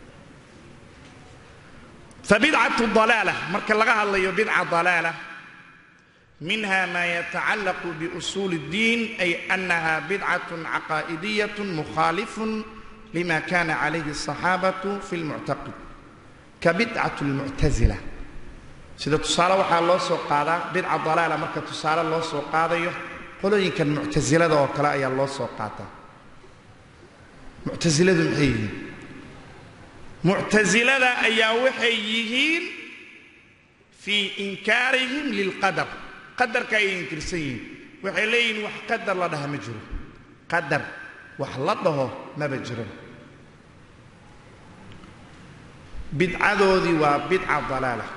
S1: fabidcatu dalaala marka laga hadlayo bidca dalaala minha ma yatacallaqu biusuuli اddiin ay annaha bidcatun caqaa'idiyatun mukhaalifun lima kana calayhi الصaxaabatu fi lmuctaqid ka bidcat اlmuctasila sida tusaale waxaa loo soo qaadaa bidca dalaala marka tusaale loo soo qaadayo qolooyinkan muctasilada oo kale ayaa loo soo qaataa muctasiladu maxay yihiin muctasilada ayaa waxay yihiin fii inkaarihim lilqadar qadarka ayay inkirsan yihiin waxay leeyihiin wax qadar la dhaha ma jiro qadar wax la dhaho maba jiro bidcadoodii waa bidca dalaala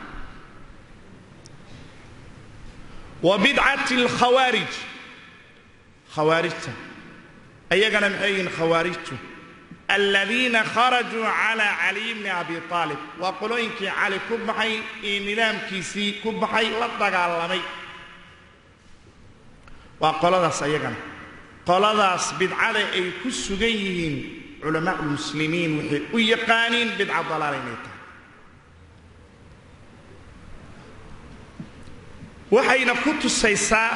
S1: wa bidcati alkhawaarij khawaarijta ayagana maxay yihiin khawaarijtu aladiina kharajuu calaa caliy bni abi aalib waa qolooyinkii cali ku baxay iyo nidaamkiisii ku baxay la dagaalamay waa qoladaas ayagana qoladaas bidcada ay ku sugan yihiin culamaa lmuslimiin waxay u yaqaaniin bidca dalaala inay tahay waxayna ku tusaysaa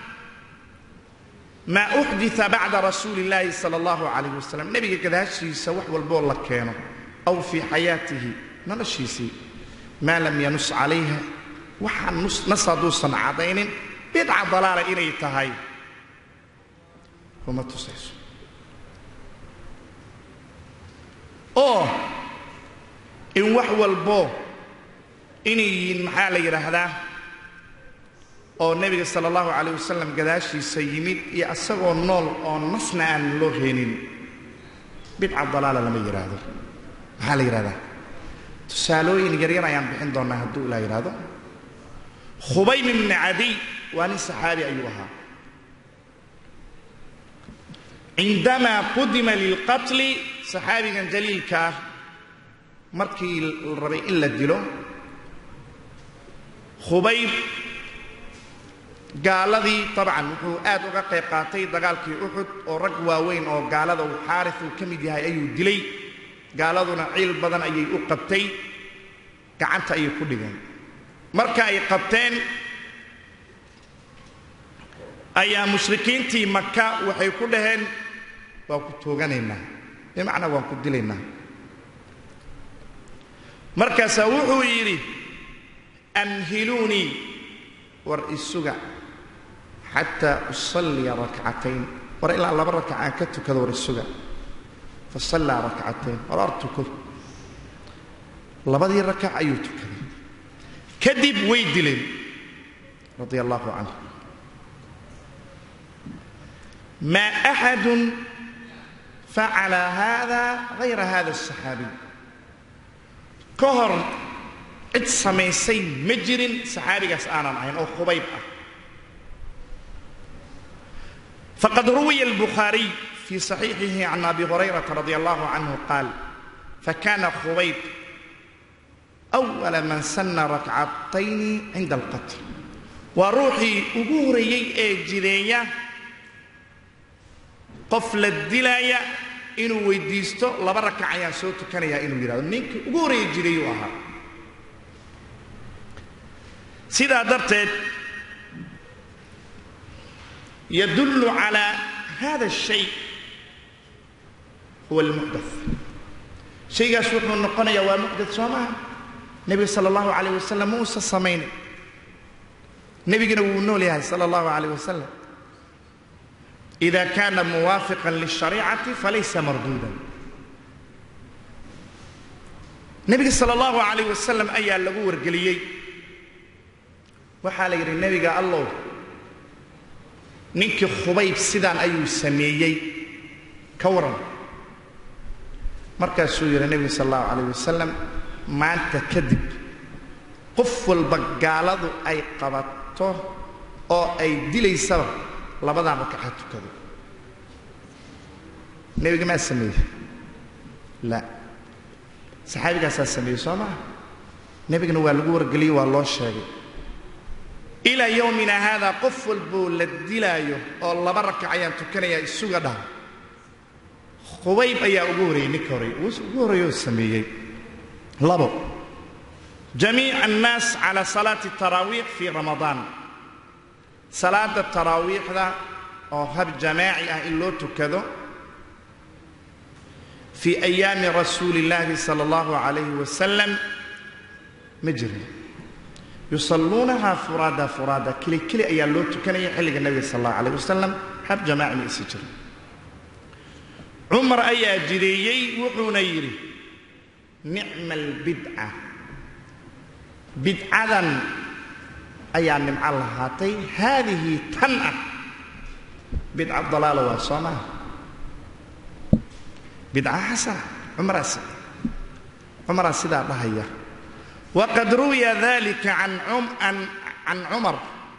S1: maa uxdita bacda rasuuli illaahi sala allahu calayh wasalam nebiga gadaashiisa wax walboo la keeno aw fii xayaatihi noloshiisii maa lam yanus calayha waxaan nas hadduusan caddaynin bidca dalaala inay tahay kuma tusayso oo in wax walbo inay yihiin maxaa la yidhaahdaa oo nebiga sala allahu calayh wasalam gadaashiisa yimid iyo isagoo nool oo nasna aan loo heenin bidca dalaala lama yidhaahdo maxaa la yidhahdaa tusaalooyin yaryar ayaan bixin doonnaa hadduu ilaa yidhaahdo khubaym ibni cadiy waa nin saxaabi ayuu ahaa cindamaa qudima lilqatli saxaabigan jaliilka ah markii la rabay in la dilo khubayb gaaladii tabcan wuxuu aad uga qayb qaatay dagaalkii uxud oo rag waaweyn oo gaalada uu xaaris uu ka mid yahay ayuu dilay gaaladuna ciil badan ayay u qabtay gacanta ayay ku dhigeen marka ay qabteen ayaa mushrikiintii maka waxay ku dhaheen waan ku tooganaynaa bimacnaa waan ku dilaynaa markaasaa wuxuu yidhi amhiluunii war isuga xataa usalliya rakcatayn war ilaa laba rakac aan ka tukado war isuga fa sallaa rakcatayn war ar tukado labadii rakac ayuu tukaday kadib way dileen radia allahu canhu ma axadun facala hada hayra hada asaxaabiy ka hor cid samaysay ma jirin saxaabigaas aanan ahayn oo khubayb ah faqad ruwiya albukhaariy fii saxiixihi can abi hurayrata radia allahu canhu qaal fakana khubayb awala man sanna rakcatayni cinda alqatl waa ruuxii ugu horeeyey ee jideeya qof la dilaaya inuu weydiisto laba rakac ayaan soo tukanayaa inuu yidhahdo ninkii ugu horeeya jideeyuu ahaa sidaa darteed yadullu calaa hada الshay huwa almuxdath shaygaas wuxuu noqonayaa waa muxdath soo maha nebiga sala allahu calayh wasalam ma uusan samaynin nebigana wuu nool yahay sala allahu calayh wasalam ida kana muwaafiqan lilshariicati falaysa marduudan nebiga sala allahu calayh wasalam ayaa lagu wargeliyey waxaa la yidhi nebiga allow ninkii khubayb sidaan ayuu sameeyey ka waran markaasuu yidhi nebiga sala allahu calayh wasalam maanta kadib qof walba gaaladu ay qabato oo ay dilaysaba labadan rakaca tukado nebiga maa sameeyey la saxaabigaasaa sameeyey soo maha nebigana waa lagu wargeliyey waa loo sheegay ilaa yowmina haadaa qof walboo la dilaayo oo laba rakac ayaan tukanayaa isuga dhaha khubayb ayaa ugu horreeyey ninka horey ugu horreeyoo sameeyey labo jamiic annaas cala salaati taraawiix fii ramadaan salaada taraawiixda oo hab jamaaci ah in loo tukado fii ayaami rasuuli illaahi sala allahu calayhi wasalam ma jirin yusalluunaha furaada furaada keli keli ayaa loo tukanaya xilliga nebiga sal allahu calayh wasalam hab jamaaci ma isi jirin cumar ayaa jideeyey wuxuuna yidhi nicma albidca bidcadan ayaa nimco lahaatay haadihi tan ah bidca dalaala waa soo maha bidca xasana cumaraas cumaraa sidaa dhahaya waqad ruwiya dalika can cumar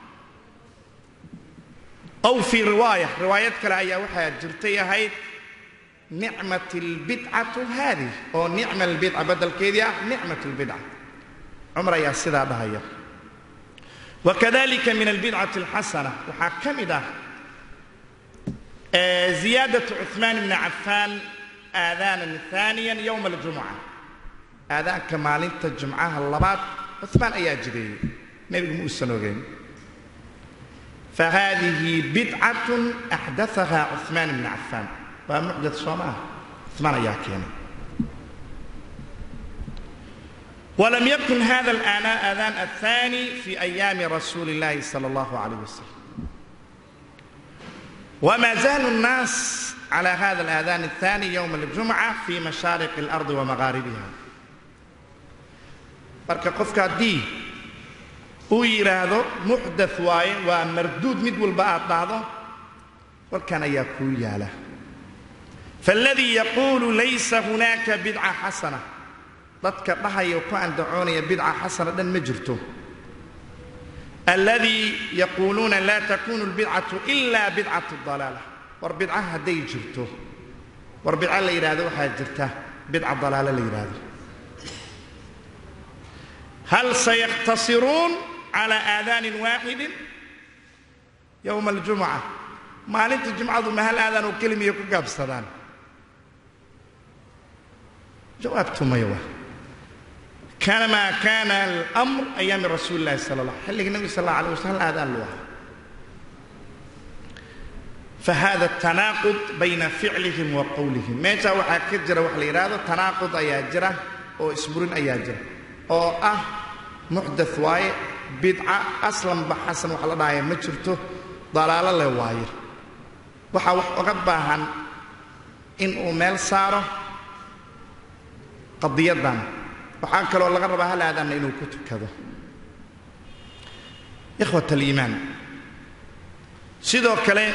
S1: ow fii riwaaya riwaayad kale ayaa waxaa jirtay ahayd nicmat albidcatu haadih oo nicma albidca badalkeedii ah nicmat albidca cumar ayaa sidaa dhahaya wakadalika min albidcati alxasana waxaa ka mid ah ziyaadaة cuثmaan bni cafaan aadaanan ثaaniya yowma اljumca aadaanka maalinta jumcaha labaad cuثmaan ayaa jideeyey nebigu ma uusan ogeyn fahadihi bidcaة axdaثaha cuثmaan bni cafaan waa muxdaث soo maaha cuثmaan ayaa keenay ولم يكن هذا الآذان الثاني في أيام رسول الله صلى الله عليه وسلم وما زال الناس على هذا الآذان الثاني يوم الجمعة في مشارق الأرض ومغاربها marka qofka haddii uu yidhaahdo muxdath waaye waa marduud mid walba aad dhahdo warkan ayaa kuu yaala faaladii yaquulu laysa hunaaka bidca xasana dadka dhahaya ku andacoonaya bidca xasana dhan ma jirto alladii yaquuluuna laa takunu lbidcatu ila bidcatu dalaala war bidca hadday jirto war bidca la yidhaahdo waxaa jirta bidca dalaalo la yidhaahdo hal sayaqtasiruun calى aadaanin waaxidin yowma aljumca maalinta jumcadu ma hal aadaan oo kelimiya ku gaabsadaan jawaabtu maya waa kamaa kaana almr ayaami rasuuli illahi sala allah xilliga nebiga sal alla alay waslam hal aadaan lu ahaa fahada tanaaqud bayna ficlihim wa qowlihim meeshaa waxaa ka jira wax la yidhaahdo tanaaqud ayaa jira oo isburin ayaa jira oo ah muxdath waaye bidca aslanba xasan wax la dhahaya ma jirto dalaalo leh waaye waxaa wax oga baahan in uu meel saaro qadiyaddan waxaa kaloo laga rabaa hal aadanna inuu ku tukado ikhwat aliimaan sidoo kale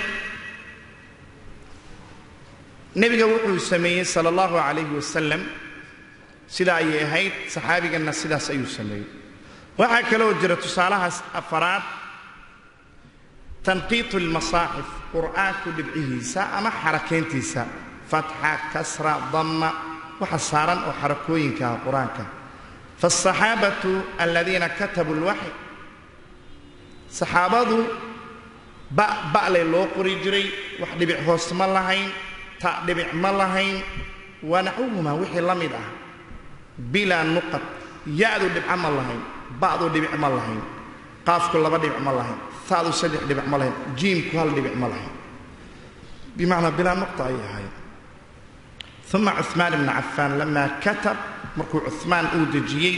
S1: nebiga wuxuu sameeyey sala allahu calayhi wasalam sidaa ayay ahayd saxaabiganna sidaas ayuu sameeyey waxaa kaloo jira tusaalahaas afaraad tanqiitu lmasaaxif qur'aanku dhibcihiisa ama xarakayntiisa fatxa kasra damma waxa saaran oo xarakooyinka ah qur-aanka faasaxaabatu aladiina katabuu lwaxy saxaabadu ba ba'lay loo qori jiray wax dhibic hoos ma lahayn ta dhibic ma lahayn waa naxwuhumaa wixii la mid ah bilaa nuqad ya-du dhibco ma lahayn ba'du dhibic ma lahayn qaafku laba dhibic ma lahayn ta'du saddex dhibic ma lahayn jiimku hal dhibic ma lahayn bimacnaa bilaa nuqta ayay ahayd uma cuثmaan ibna cafaan lamaa katab markuu cuثmaan uu dejiyey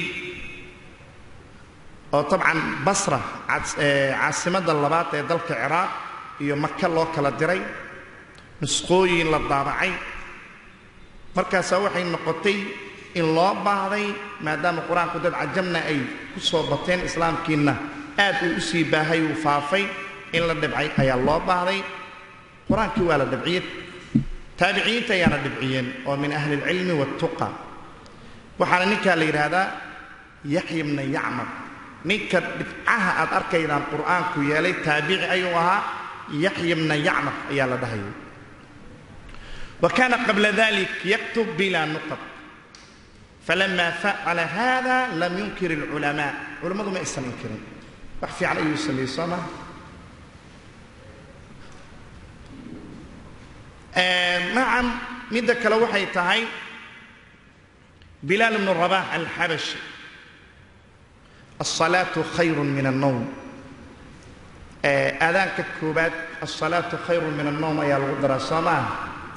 S1: oo tabcan basra caasimadda labaad ee dalka ciraaq iyo maka loo kala diray nusqooyin la daabacay markaasaa waxay noqotay in loo baahday maadaama qur-aanku dad cajamna ay ku soo bateen islaamkiinna aad uu u sii baahay uu faafay in la dhibcay ayaa loo baahday qur-aankii waa la dhibciyey taabiciyiinta ayaana dhibciyeen oo min ahli اlcilmi waاtuqa waxaana ninkaa la yidhaahdaa yaxya bna yacmar ninka dhibcaha aad arkaydaan qur'aanku yeelay taabici ayuu ahaa yaxya bna yacmar ayaa la dhahayay wa kaana qabla dalik yaktub bila nuqad falama facala hada lam yunkir اlculamaa culammadu ma aysan inkirin wax fiican ayuu sameeyey soo maa nacam midda kale waxay tahay bilaal bnu rabax alxabashi alsalaatu khayru min annowm aadaanka koobaad alsalaatu khayru min annowm ayaa lagu daraa soo maaha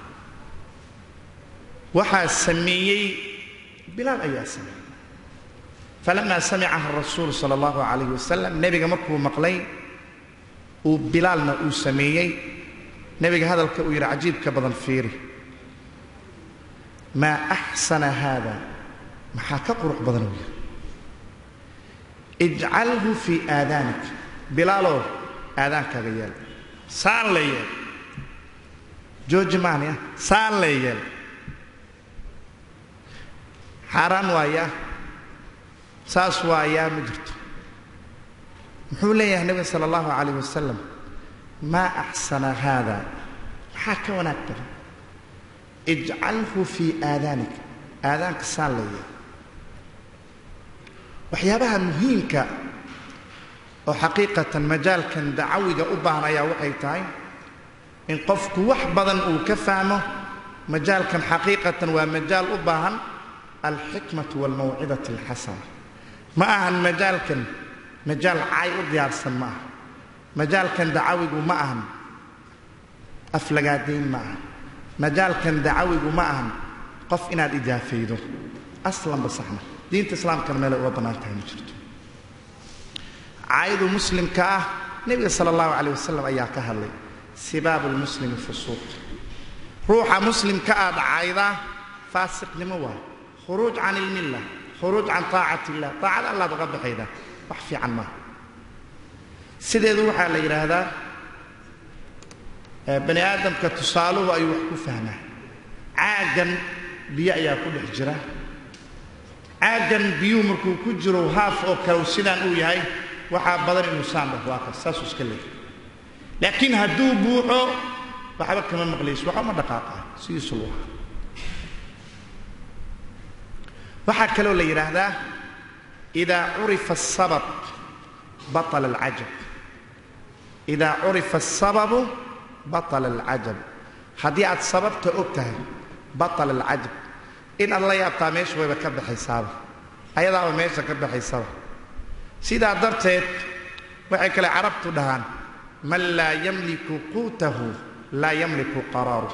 S1: waxaa sameeyey bilaal ayaa sameeyey falama samicaha rasuul sala allahu calayh wasalam nebiga markuu maqlay uu bilaalna uu sameeyey nebiga hadalka uu yidhi cajiibka badan fiiri maa axsana haada maxaa ka qurux badan uu yidhi ijcalhu fii aadaanik bilaalow aadaankaaga yeel saan la yeel jooji maani ah saan la yeel xaaraan waayaa saas waayaa ma jirto muxuu leeyahay nebiga sala allahu calayh wasalam maa axsana haada maxaa ka wanaag badan ijcalhu fii aadaanik aadaanka saan la yeel waxyaabaha muhiimka oo xaqiiqatan majaalkan dacawiga u baahan ayaa waxay tahay in qofku wax badan uu ka fahmo majaalkan xaqiiqatan waa majaal u baahan alxikmatu waalmawcidati alxasana ma ahan majaalkan majaal caay u diyaarsan ma aha majaalkan dacawigu ma ahan aflagaadayn ma aha majaalkan dacawigu ma ahan qof inaad ijaafaydo aslanba saxna diinta islaamkana meelay uga bannaan tahay ma jirto caayadu muslimka ah nebiga sala allahu calayh wasalam ayaa ka hadlay sibaabu lmuslimi fusuuq ruuxa muslimka aad caaydaa faasiqnimo waay khuruuj can ilmilla khuruuj can taacat illah taacada allaad uga baxaydaa wax fiican maaha sideedu waxaa la yidhaahdaa bani aadamka tusaaluhu ayuu wax ku fahmaa caaggan biyo ayaa ku dhex jira caaggan biyuhu markuu ku jiro haaf oo kale sidaan uu yahay waxaa badan inuu saan dhah waa kas saasuu iska leeyahay laakiin hadduu buuxo waxba kama maqlayso waxba ma dhaqaaqaa sidiisu lu ahaa waxaa kaloo la yidhaahdaa idaa curifa asabab baطala alcajab idaa curifa asababu baطala alcajab haddii aad sababta og tahay baطala alcajab in aad la yaabtaa meesha wayba ka baxaysaaba ayadaaba meesha ka baxaysaba sidaa darteed waxay kale carabtu dhahaan man laa yamliku quutahu laa yamliku qaraaruh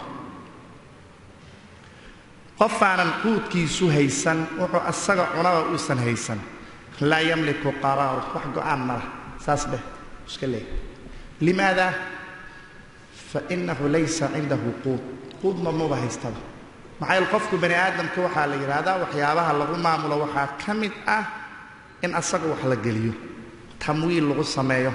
S1: qofaanan quudkiisu haysan wuxuu asaga cunaba uusan haysan laa yamliku qaraaruh wax go-aan ma lah saas dheh iska leey limaada fainahu laysa cindahu quud quudma maba haystaba maxaa yeele qofku bani aadamka waxaa la yidhaahdaa waxyaabaha lagu maamulo waxaa ka mid ah in asaga wax la geliyo tamwiil lagu sameeyo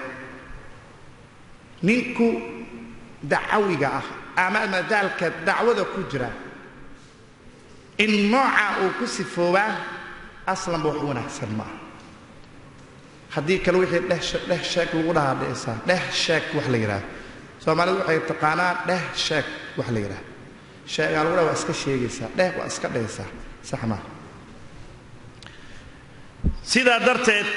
S1: ninku dacawiga ah ama madaalka dacwada ku jira in nooca uu ku sifoobaa aslanba wax wanaagsan ma aha haddii kale wixii dheh dheh sheeg lagu dhahaa dhehsaa dheh sheeg wax la yidhaahdo soomaalidu waxay taqaanaa dheh sheeg wax la yidhaahdo sheegaa lagu dhaha waa iska sheegaysaa dheh waa iska dhehaysaa sax maa sidaa darteed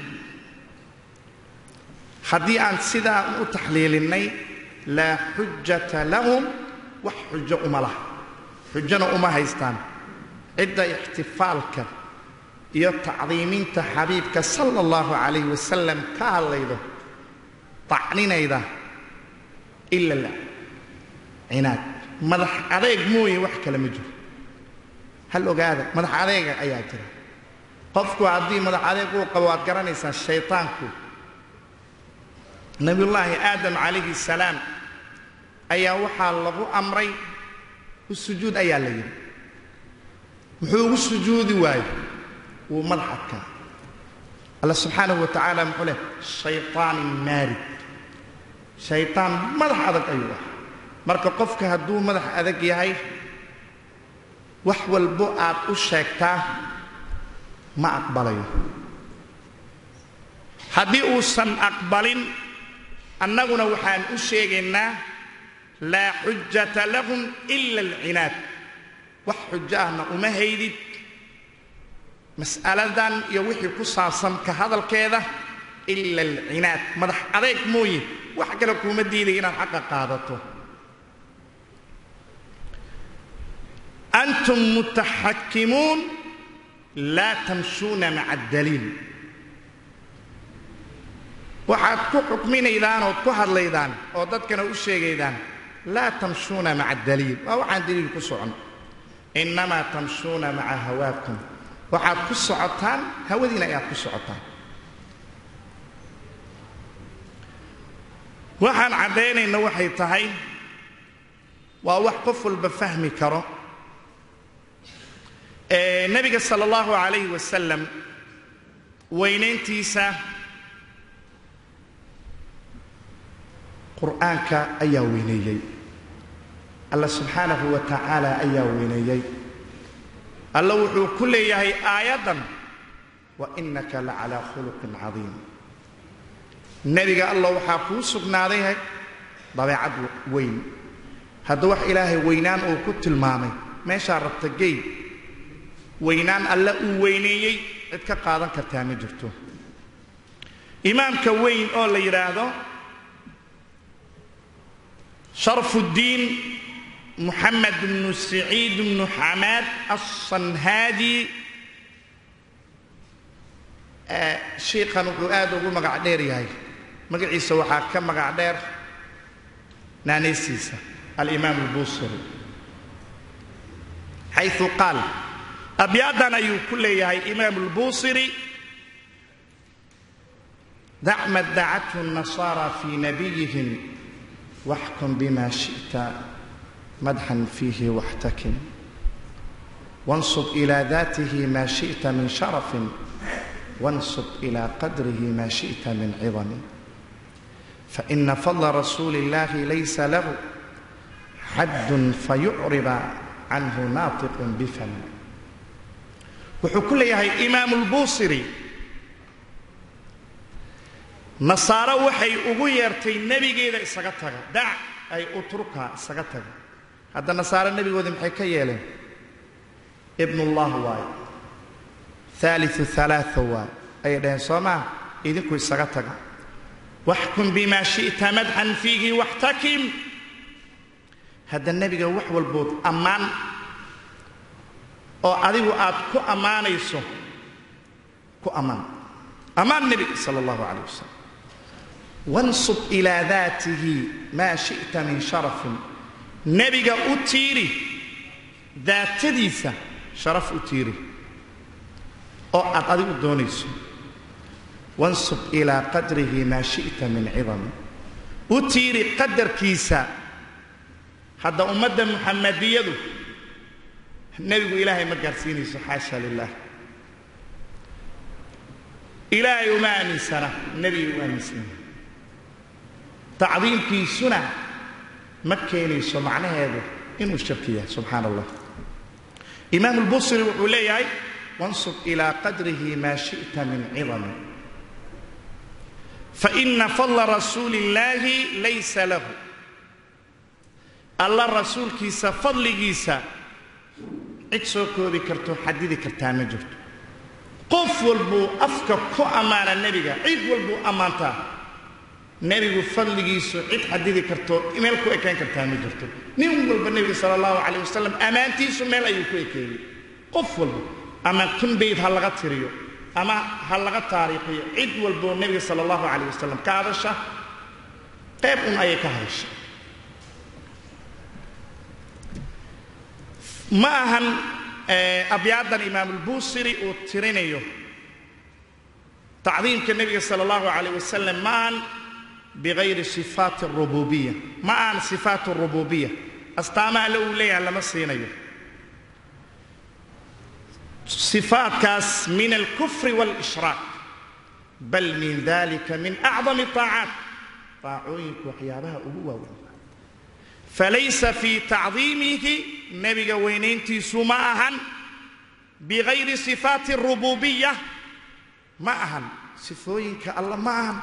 S1: haddii aan sidaa u taxliilinnay laa xujata lahum wax xujo uma laha xujona uma haystaan cidda ixtifaalka iyo tacdiiminta xabiibka sala allahu calayh wasalam ka hadlaydo tacninayda ila la cinaad madax adeeg mooye wax kale ma jiro hal ogaada madax adeega ayaa jira qofku haddii madax adeeg uu qabo waad garanaysaa shaytaanku nabiyullaahi aadam calayhi salaam ayaa waxaa lagu amray u sujuud ayaa la yidhi muxuu ugu sujuudi waayo wuu madax adkaa alla subxaanahu wa tacaala muxuu leh shayطaanin maarid shayطaan madax adag ayuu ah marka qofka hadduu madax adag yahay wax walbo aad u sheegtaa ma aqbalayo haddii uusan aqbalin annaguna waxaan u sheegaynaa laa xujata lahum ila alcinaad wax xujo ahna uma haydid mas'aladan iyo wixii ku saabsan ka hadalkeeda ila alcinaad madax adeeg mooye wax kale kuuma diiday inaad xaqa qaadato antum mutaxakimuun laa tamshuuna maca addaliil waxaad ku xukminaydaan ood ku hadlaydaan oo dadkana u sheegaydaan laa tamshuuna maca addaliil waa waxaan daliil ku socon innamaa tamshuuna maca hawaakum waxaad ku socotaan hawadiina ayaad ku socotaan waxaan caddaynayna waxay tahay waa wax qof walba fahmi karo nebiga sala allahu calayhi wasalam weynayntiisa qur'aanka ayaa weyneeyey alla subxaanahu wa tacaala ayaa weyneeyey alla wuxuu ku leeyahay aayaddan wa innaka la calaa khuluqin cadiim nebiga alla waxaa kuu sugnaaday dabeecad weyn hadda wax ilaahay weynaan uu ku tilmaamay meeshaa rabta gey weynaan alle uu weyneeyey cid ka qaadan kartaa ma jirto imaamka weyn oo la yidhaahdo sharfuddiin moxamed bnu saciid bnu xamaad alsanhaadi shiikhan wuxuu aad ugu magac dheer yahay magaciisa waxaa ka magac dheer naanaysiisa alimaam albusiri xayثu qaal abyaaddan ayuu ku leeyahay imaamu lbuusiri dac ma dacathu الnasaara fii nabiyihim waxkum bima shiئta madxan fiihi waxtakim wansub ilى datihi ma shiئta min sharafin wansub ilى qadrihi ma shiئta min cidami faإna fadla rasuuli اllahi laysa lahu xaddun fayucriba canhu naatiq bifam wuxuu ku leeyahay imaamu lbuusiri nasaaro waxay ugu yeertay nebigeeda isaga taga dac ay utruka isaga taga hadda nasaaro nebigoodii maxay ka yeeleen ibnullah waayo haaliu halaaa waayo ayay dhaheen soo maa idinku isaga taga waxkum bima shi'ta madxan fiihi waxtakim hadda nebiga wax walbood ammaan oo adigu aad ku ammaanayso ku ammaan ammaan nebi sala allahu calayh wasalam wansub ilaa daatihi maa shi'ta min sharafin nebiga u tiiri daatadiisa sharaf u tiiri oo aad adigu doonayso wansub ilaa qadrihi maa shi'ta min cidami u tiiri qadarkiisa hadda ummadda muxamadiyadu nebigu ilaahay ma gaarsiinayso xaasha lilah ilaahay uma aaminsana nebigay u aaminsanya tacdiimkiisuna ma keenayso macnaheedu inuu shirki yahay subxaana allah imaam lbusri wuxuu leeyahay wansub ilaa qadrihi maa shi'ta min cidami faina fadla rasuuli illaahi laysa lahu alla rasuulkiisa fadligiisa cid soo koobi karto xadidi kartaa ma jirto qof walbuu afka ku ammaana nebiga cid walbuu ammaantaa nebigu fadligiisu cid xadidi karto meel ku ekayn kartaa ma jirto nin walba nebiga sala allahu calayh wasalam ammaantiisu meel ayuu ku ekeeyey qof walba ama kun bayd ha laga tiriyo ama ha laga taariikhiyo cid walboo nebiga sala allahu calayh wasalam ka hadasha qayb un ayay ka hadasha ma ahan abyaadan imaamulbuusiri uu tirinayo tacdiimka nebiga sala allahu calayh wasalam ma ahan bigayri sifaati arububiya ma ahan sifaat arububiya astaamaha le uu leeyahay lama siinayo sifaatkaas min alkufri waalishraak bal min dalika min acdami طaacaat taacooyinku waxyaabaha ugu waaweyn falaysa fii tacdiimihi nebiga weynayntiisu ma ahan bigayri sifaati arububiya ma ahan sifooyinka alla ma ahan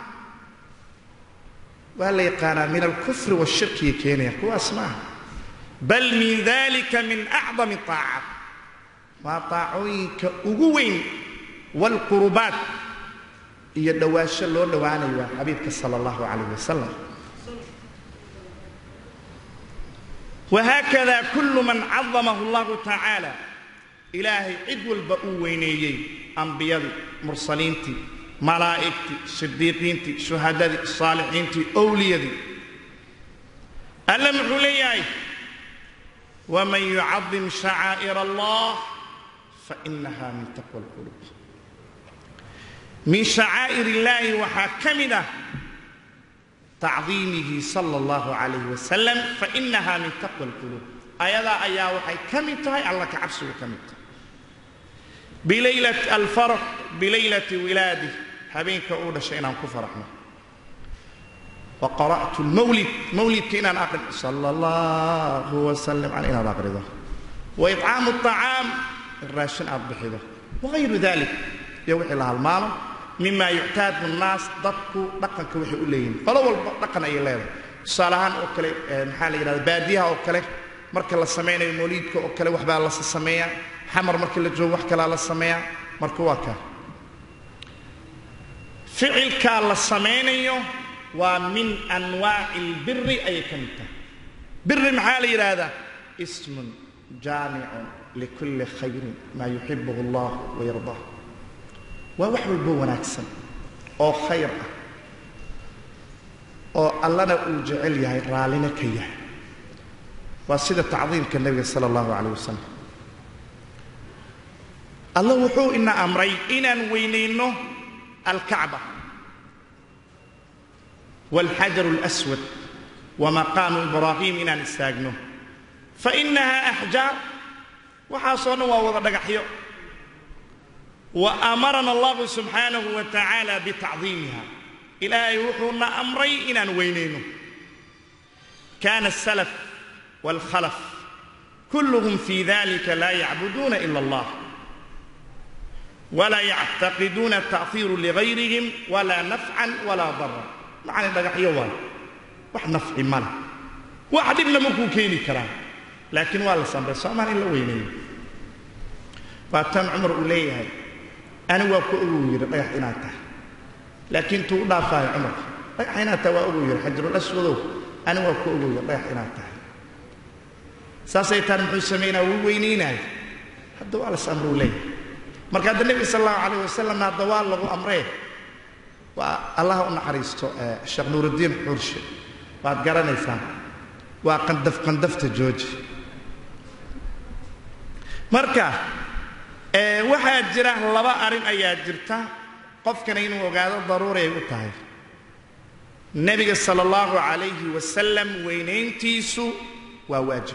S1: waa la yaqaanaa min alkufri washirkiya keenaya kuwaas ma aha bal min dalika min acdami طaacaat waa taacooyinka ugu weyn waalqurubaat iyo dhowaasho loo dhowaanayo waa xabiibka sala allahu calayh wasalam wahaakada kullu man cadamahu allahu tacaala ilaahay cid walba uu weyneeyey ambiyadii mursaliintii malaa'igtii sidiiqiintii shuhadadii saalixiintii owliyadii alla muxuu leeyahay waman yucadim shacaa'ir allah fainaha min taqwa alqulub min shacaa'ir illaahi waxaa ka mid ah tacdiimihi sala allahu calayh wasalam fainaha min taqwa alquluub ayadaa ayaa waxay ka mid tahay alla ka cabsigu ka mid tahay bilaylat alfarx bilaylati wilaadih habeenka uu dhashay inaan ku faraxno wa qara'tu lmawlid mawlidka inaan aqrin sala allahu wasalam cala inaad aqrido wa icaamu acaam raashin aad bixido wagayru dalik iyo wixii la halmaano mima yuctaadu nnaas dadku dhaqanka waxay u leeyihin qolo walba dhaqan ayay leedahay tusaale ahaan oo kale maxaa la yidhahda baadiyaha oo kale marka la samaynayo mawliidka oo kale waxbaa la sameeyaa xamar marka la joogo wax kalaa la sameeyaa marka waa kaa ficilkaa la samaynayo waa min anwaaci albiri ayay ka mid tahay biri maxaa la yidhaahdaa ismun jaamicun likulli khayrin maa yuxibuhu allah wayardaa waa wax walbo wanaagsan oo khayr ah oo allana uu jecel yahay raallina ka yahay waa sida tacdiimka nebiga sala allahu calayh wasalam alla wuxuu ina amray inaan weynayno alkacba waalxajaru اlaswad wamaqaamu ibraahim inaan istaagno fainaha axjaar waxaasoo dhan waa wada dhagaxyo wa amarana allahu subxaanahu wa tacaala bitacdiimiha ilaahay wuxuuna amray inaan weynayno kaana asalaf waalkhalaf kulluhum fii dalika laa yacbuduuna ila allah walaa yactaqiduuna ta'hiiru ligayrihim walaa nafcan walaa dara macani dhagaxyo waayo wax nafci male wax dhibna makuu keeni karaa laakiin waa la samray soomaan in la weyneeyo waa tan cumar uu leeyahay ani waa ku oguu yidhi dhagax inaad tahay laakiin tuu u dhaafaayo cumar dhagax inaad tahay waa oguu yidhi xajarulaswadow ani waa ku oguu yidhi dhagax inaad tahay saasay taan muxuu samaynaa wuu weynaynaayo hadda waa las amruu leeyahay marka hadda nebiga sal allahu calayh wasalamna hadda waa lagu amree waa allaha u naxariisto sheekh nuuruddiin xurshe waad garanaysaan waa qandaf qandafta jooji marka waxaa jira laba arrin ayaa jirta qofkana inuu ogaado daruuri ay u tahay nebiga sala allahu calayhi wasalam weynayntiisu waa waajib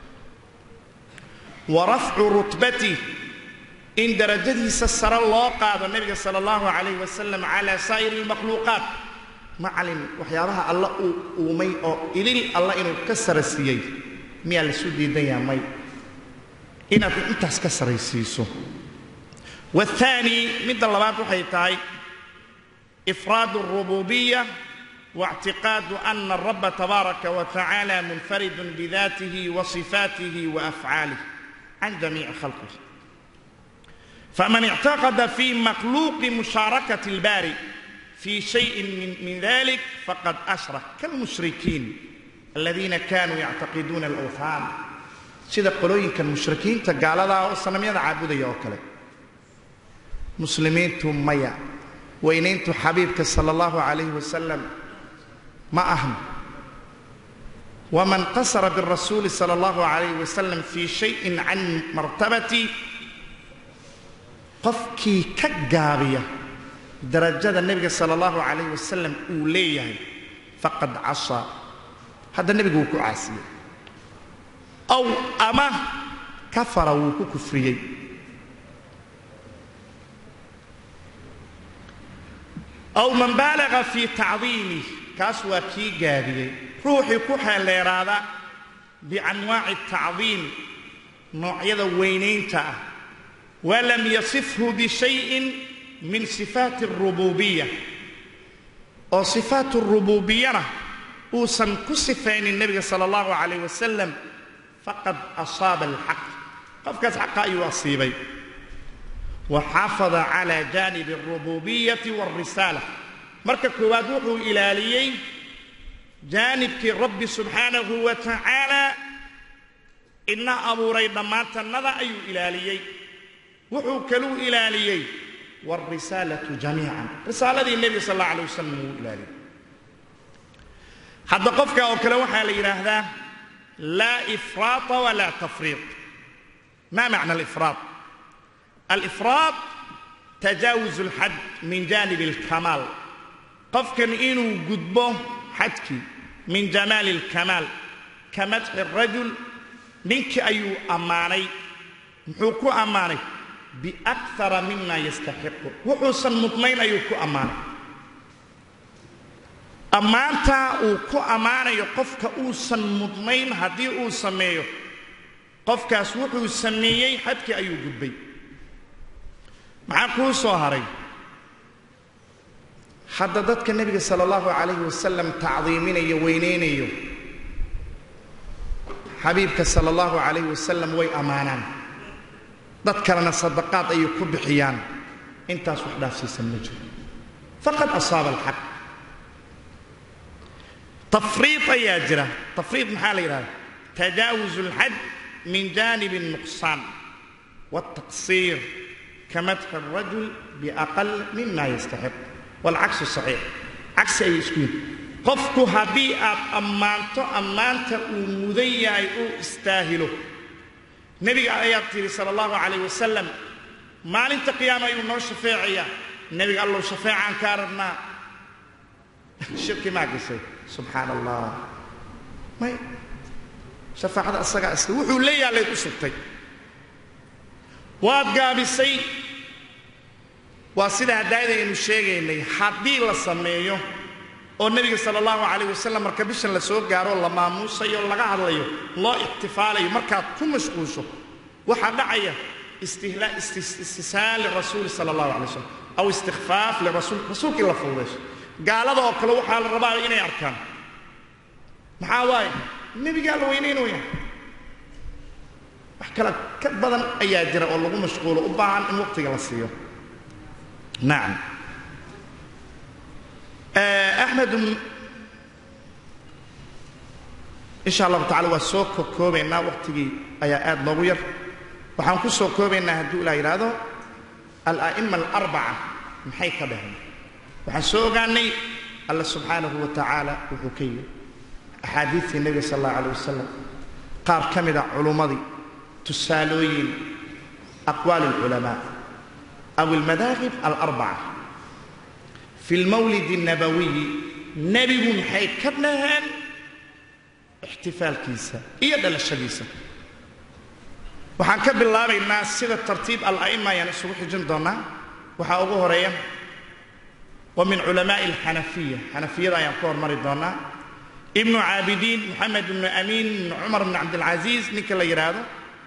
S1: wa rafcu rutbatih in darajadiisa sare loo qaado nebiga sala allahu calayh wasalam calaa saa'iri almakhluuqaat macalin waxyaabaha alla uu uumay oo ilil alla inuu ka sara siiyey miyaa laisu diidan yaha may inaad intaas ka saraysiiso waathaani midda labaad waxay tahay ifraadu alrububiya waاctiqaadu ana alraba tabaaraka wa tacaala munfaridun bidaatihi wa sifaatihi wa afcaalih can jamiici khalqihi faman ictaqada fi makhluuqi mushaarakati اlbaari في شيء من, من ذلك فقد أشرك كالمشركين الذين كانوا يعتقدون الأوثان sida qolooyinka mushrikiinta gaaladaa oo sanamyada caabudaya oo kale muslimiintu maya weynayntu xabiibka sala allahu calayhi wasalam ma ahan waman qasara birasuuli sala allahu calayhi wasalam fii shayin can martabati qofkii ka gaabiya darajada nebiga sala allahu calayh wasalam uu leeyahay faqad casaa hadda nebigu wuu ku caasiyey aw ama kafara wuu ku kufriyey aw man baalaga fii tacdiimih kaas waa kii gaabiyey ruuxii ku xeeleeraada bianwaaci tacdiim noocyada weynaynta ah walam yasifhu bishayin min sifaati arububiya oo sifaat rububiyana uusan ku sifaynin nebiga sala allahu calayh wasalam faqad asaaba alxaq qofkaas xaqa ayuu asiibay wa xafada cala jaanibi alrububiyati walrisaala marka koowaad wuxuu ilaaliyey jaanibkii rabbi subxaanahu wa tacaala ina abuuray dhammaantannada ayuu ilaaliyey wuxuu kaluu ilaaliyey wاlrisaalatu jamiican risaaladii nebiga sal alla alay wasalam wuu ilaaliyey hadda qofka oo kale waxaa la yidhaahdaa laa ifraata walaa tafriiط ma macna alifraad alifraad tajaawuz اlxad min janib اlkamaal qofkan inuu gudbo xadkii min jamaali اlkamaal ka madxi الrajul ninkii ayuu ammaanay muxuu ku ammaanay biakara mima yastaxiqu wuxuusan mudnayn ayuu ku ammaanay ammaantaa uu ku ammaanayo qofka uusan mudnayn haddii uu sameeyo qofkaas wuxuu sameeyey xadkii ayuu gudbay maxaa kuu soo haray hadda dadka nebiga sala allahu calayhi wasalam tacdiiminayo weynaynayo xabiibka sala allahu calayhi wasalam way ammaanaan dad kalena sadaqaad ayay ku bixiyaan intaas wax dhaafsiisan ma jiro faqad asaaba alxaq tafriid ayaa jira tafriid maxaa la yidhahda tajaawuz alxad min janib الnuqsaan wالtaqsiir kamadxi الrajul biaqal mima yastaxiq wاlcaksu صaxiix cagsi ayay isku yihin qofku haddii aad ammaanto ammaanta uu mudan yahay uu istaahilo nebiga ayaad tidhi sala allahu calayh wasalam maalinta qiyaama ayuu noo shafeecayaa nebiga allow shafeecaan kaa rabnaa shirki maa gashay subxaana allah may shafaacada asagaa iska wuxuu leeyaha layd u sugtay waad gaabisay waa sida hadaayada aynu sheegaynay haddii la sameeyo oo nebiga sala allahu calayh wasalam marka bishan la soo gaaroo la maamuusayo laga hadlayo loo ixtifaalayo markaad ku mashquulsho waxaa dhacaya istishaal lirasuuli sala allahu alay wasalam aw istikfaaf lirasuul rasuulka in la fududeysho gaalada oo kale waxaa la rabaa inay arkaan maxaa waaye nebigaa la weynaynaya wax kale ka badan ayaa jira oo lagu mashquulo u baahan in waqtiga la siiyo nacam axmed insha allahu tacala waa soo kokoobaynaa waqtigii ayaa aad noogu yar waxaan ku soo koobaynaa hadduu ilaa yidhaahdo ala'ima alarbaca maxay ka dhaheen waxaan soo ogaanay alla subxaanahu wa tacaala wuxuu ka yidhi axaadiidtii nebiga sal allahu alay wasalam qaar ka mida culummadii tusaalooyin aqwaali alculamaa aw almadaahib alarbaca fi lmawlid الnabawiyi nebigu maxay ka dhaheen ixtifaalkiisa iyo dhalashadiisa waxaan ka bilaabaynaa sida tartiib ala'ima ayaan isugu xijin doonnaa waxaa ugu horeeya wa min culamaa'i alxanafiya xanafiyada ayaan ku hormari doonnaa ibnu caabidiin moxamed ibnu amiin ibnu cumar ibnu cabdilcasiis ninka la yidhaahdo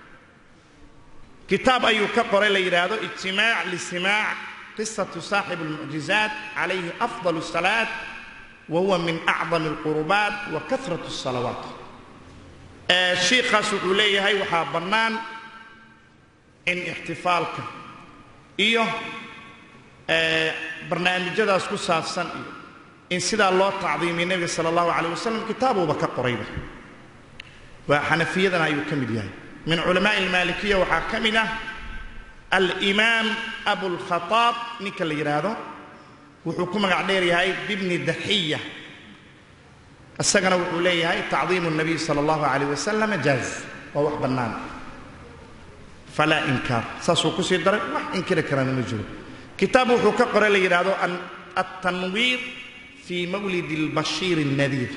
S1: kitaab ayuu ka qoray la yidhaahdo ijtimaac lisimaac qisatu saaxib almucjizaat calayhi afdal الsalaat wa huwa min acdam اlqurubaat wa karat الsalawaat shiikaas wuxuu leeyahay waxaa bannaan in ixtifaalka iyo barnaamijyadaas ku saabsan iyo in sidaa loo tacdiimiya nebiga sala allahu calayh wasalam kitaabuuba ka qorayba waa xanafiyadana ayuu ka mid yahay min culamaa'i almaalikiya waxaa ka mid ah alimaam abulkhataab ninka la yidhaahdo wuxuu ku magac dheer yahay bibni daxiya isagana wuxuu leeyahay tacdiimu nabiy sala allahu calayh wasalam jaaz waa wax bannaan falaa inkaar saasuu ku sii daray wax inkiri karana ma jiro kitaab wuxuu ka qoray la yidhaahdo altanwiir fii mawlid albashiir الnadiir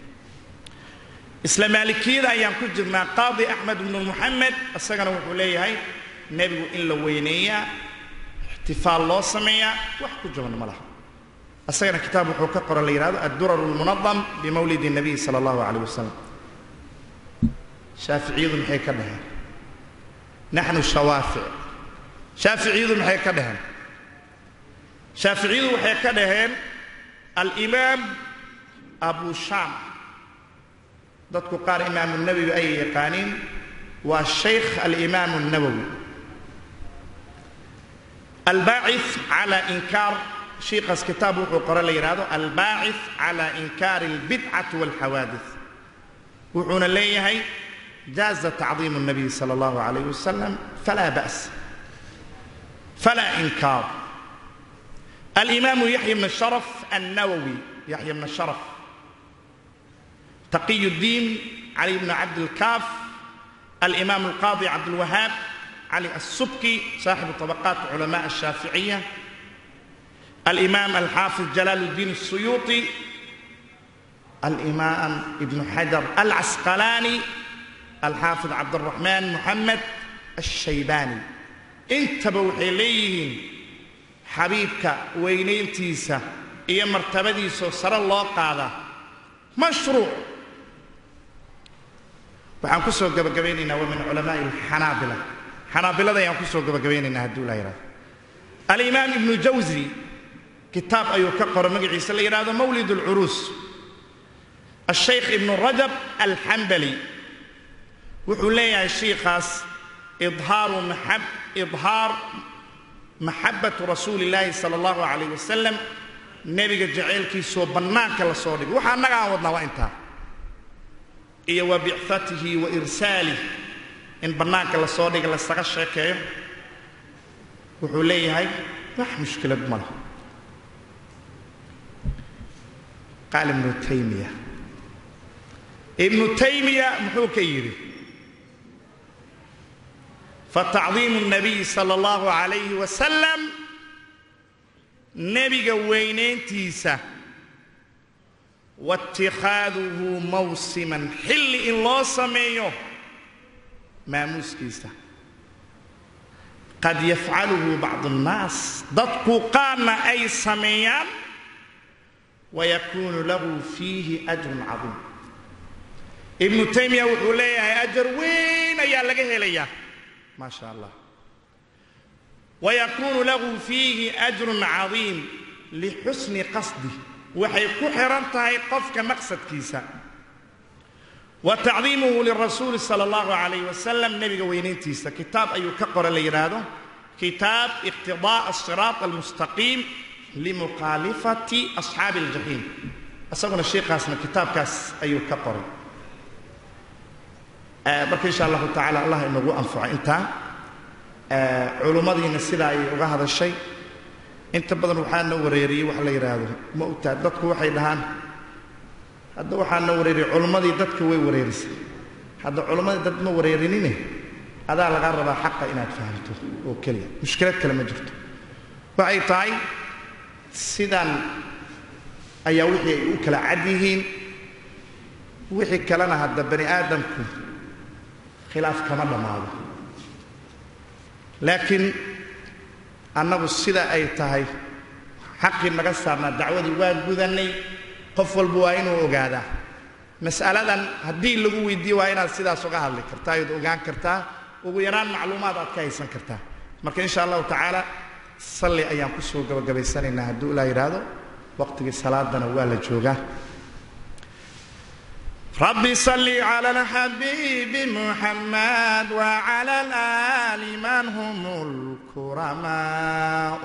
S1: isla maalikiyada ayaan ku jirnaa qaadi axmed bnu muxamed isagana wuxuu leeyahay nebigu in la weyneeyaa ixtifaal loo sameeyaa wax ku jaban ma laha isagana kitaab wuxuu ka qoran la yidhahdo addurar اlmunadam bimawlid الnabiy sala allahu calayh wasalam shaaficiyadu maxay ka dhaheen naxnu shawaafic shaaficiyadu maxay ka dhaheen shaaficiyadu waxay ka dhaheen alimaam abu shaam dadku qaar imaamu nawowi ayay yaqaaniin waa shaykh alimaamu الnawowi albaacث calى inkaar shiikaas kitaab wuxuu qore la yidhaahdo albaacث calى inkaari اlbidcati wاlxawaadث wuxuuna leeyahay jaaza tacdiim الnabiy salى اllahu عalayh wasalam falaa ba's falaa inkaar alimaamu yaxya bn sharaf annawowi yaxya bn sharaf تقي الدين علي بن عبد الكاف الإمام القاضي عبد الوهاب علي السبكي صاحب طبقات علماء الشافعية الإمام الحافظ جلال الدين السيوطي الإمام ابن حجر العسقلاني الحافظ عبد الرحمن محمد الشيباني انتبهوا إليهم حبيبك وينينتيسا إيا مرتبديسو سر الله قاده مشروع waxaan ku soo gabagabaynaynaa waa min culamaa'i alxanaabila xanaabilada ayaan ku soo gabagabaynaynaa hadduu la yidhahdo alimaam ibnu jawsi kitaab ayuu ka qoro magaciisa la yidhahdo mawlid alcuruus ashaykh ibnu rajab alxambali wuxuu leeyahay shiikaas idhaaru maxab idhaar maxabbatu rasuuli illaahi sala allahu calayh wasalam nebiga jaceylkiisoo bannaanka la soo dhigay waxa annaga aan wadnaa waa intaa iyo wa bicatihi wa irsaalih in bannaanka la soo dhiga lasaga sheekeeyo wuxuu leeyahay wax mushkilad ma laha qaal ibnu taymiya ibnu taymiya muxuu ka yidhi fatacdiimu nabiyi sala allahu calayhi wasalam nebiga weynayntiisa waاtikaaduhu mawsiman xilli in loo sameeyo maamuuskiisa qad yafcaluhu bacdu اnnaas dadku qaarna ay sameeyaan wayakuunu lahu fiihi ajrun cadiim ibnu taymiya wuxuu leeyahay ajar weyn ayaa laga helayaa maa sha allah wayakuunu lahu fiihi ajrun cadiim lixusni qasdi waxay ku xihan tahay qofka maqsadkiisa wa tacdiimuhu lirasuuli sala allahu calayh wasalam nebiga weynayntiisa kitaab ayuu ka qora la yidhaahdo kitaab iqtidaa asiraat almustaqiim limukhaalifati asxaabi aljaxiim isaguna sheikaasna kitaabkaas ayuu ka qoray marka insha allahu tacala allah inagu anfaco intaa culummadiina sidaa ayay uga hadashay inta badan waxaa na wareeriyey wax la yidhaahdo ma ogtaa dadku waxay dhahaan hadda waxaa na wareeriyey culummadii dadka way wareerisay hadda culummadii dad ma wareerinine adaa lagaa rabaa xaqa inaad fahamto oo keliya mushkilad kale ma jirto waxay tahay sidan ayaa wixii ay u kala cad yihiin wixii kalena hadda bani aadamku khilaaf kama dhammaado laakiin annagu sida ay tahay xaqii naga saarnaa dacwadii waa gudannay qof walba waa inuu ogaadaa mas'aladan haddii lagu weydiiyo waa inaad sidaas uga hadli kartaa ood ogaan kartaa ugu yaraan macluumaad aad ka haysan kartaa marka insha allahu tacaala salli ayaan ku soo gabagabaysanaynaa hadduu ilaa yidhaahdo waqtigii salaadana waa la joogaa رب صل على الحبيب محمد وعلى الآل من هم الكرماء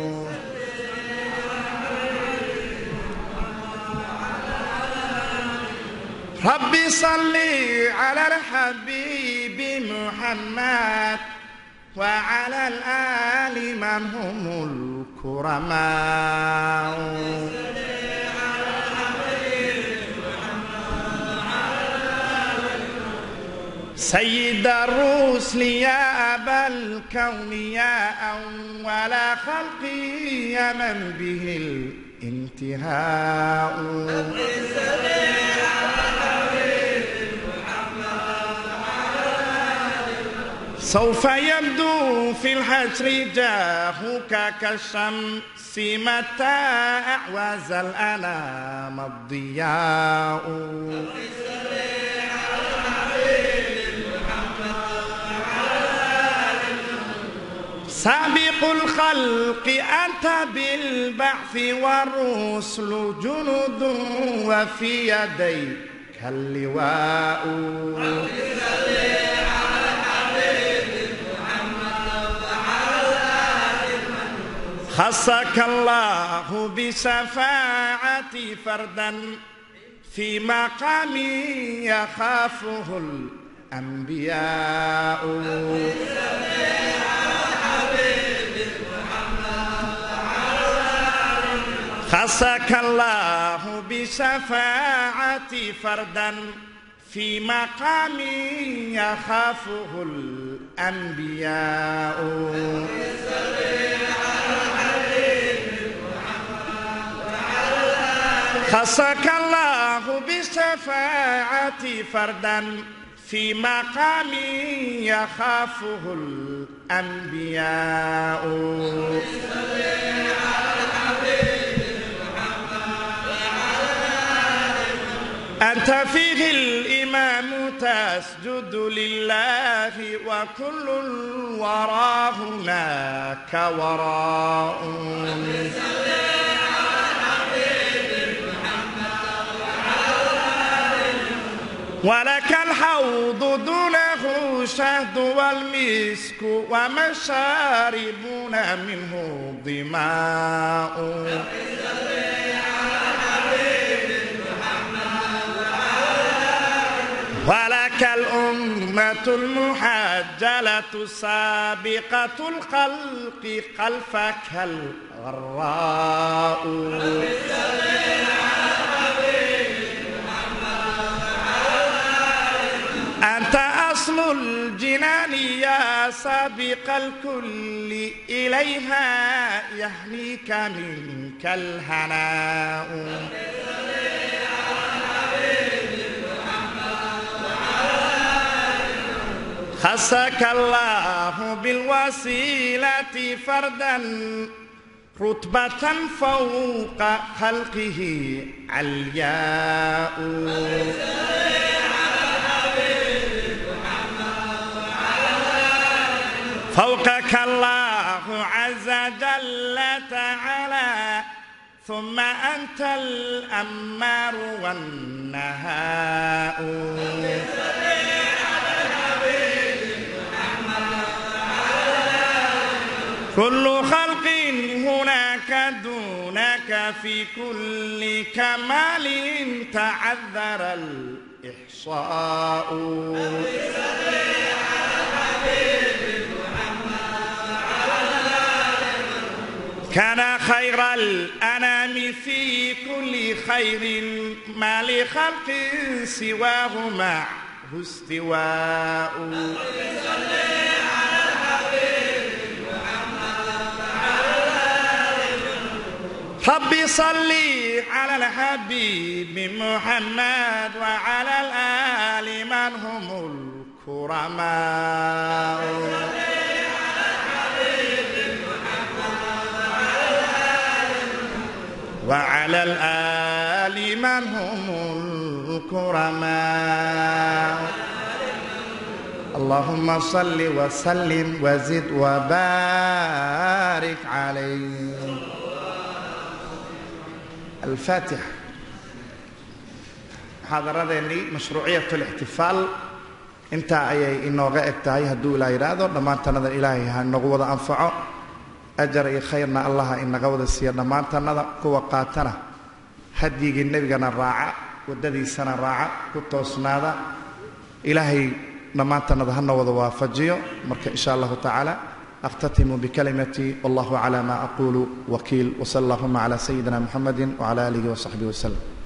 S1: رب صل على الحبيب محمد وعلى الآل من هم الكرماء سيد الرسل يا أبا الكون يا أول خلق يا من به الانتهاء سوف يبدو في الحشر جاهك كالشمس متى أعوز الأنام الضياء سابق الخلق أنت بالبعث والرسل جند وفي يديك اللواء خصك الله بشفاعة فردا في مقام يخافه الأنبياء خصك الله بشفاعة فردا في مقام يخافه الأنبياء خصك الله بشفاعة فردا في مقام يخافه الأنبياء أنت فيه الإمام تسجد لله وكل الورى هناك وراء ولك الحوض دونه شهد والمسك ومشاربون منه ظماء ولك الأمة المحجلة سابقة الخلق خلفك الغراء أنت أصل الجنان يا سابق الكل إليها يهنيك منك الهناء خصك الله بالوسيلة فردا رتبة فوق خلقه علياء فوقك الله عز جل تعالى ثم أنت الأمار والنهاء كل خلق هناك دونك في كل كمال تعذر الإحصاء كان خير الأنام في كل خير ما لخلق سواه معه استواء ربي صلي على الحبيب محمد وعلى الآل من هم الكرماء وعلى الآل من هم الكرماء اللهم صل وسلم وزد وبارك عليه الفاتحة muxaadaradeennii mashruuciyat اlاxtifaal intaa ayay inooga eg tahay hadduu ilaa yidhaahdo dhammaantannada ilaahay ha inagu wada anfaco ajar iyo khayrna allaha inaga wada siiya dhammaantannada kuwa qaatana hadyigii nebigana raaca waddadiisana raaca ku toosnaada ilaahay dhammaantannada hana wada waafajiyo marka in sha allahu tacaala أختتم بكلمتي والله على ما أقول وكيل وصلى اللهم على سيدنا محمد وعلى آله وصحبه وسلم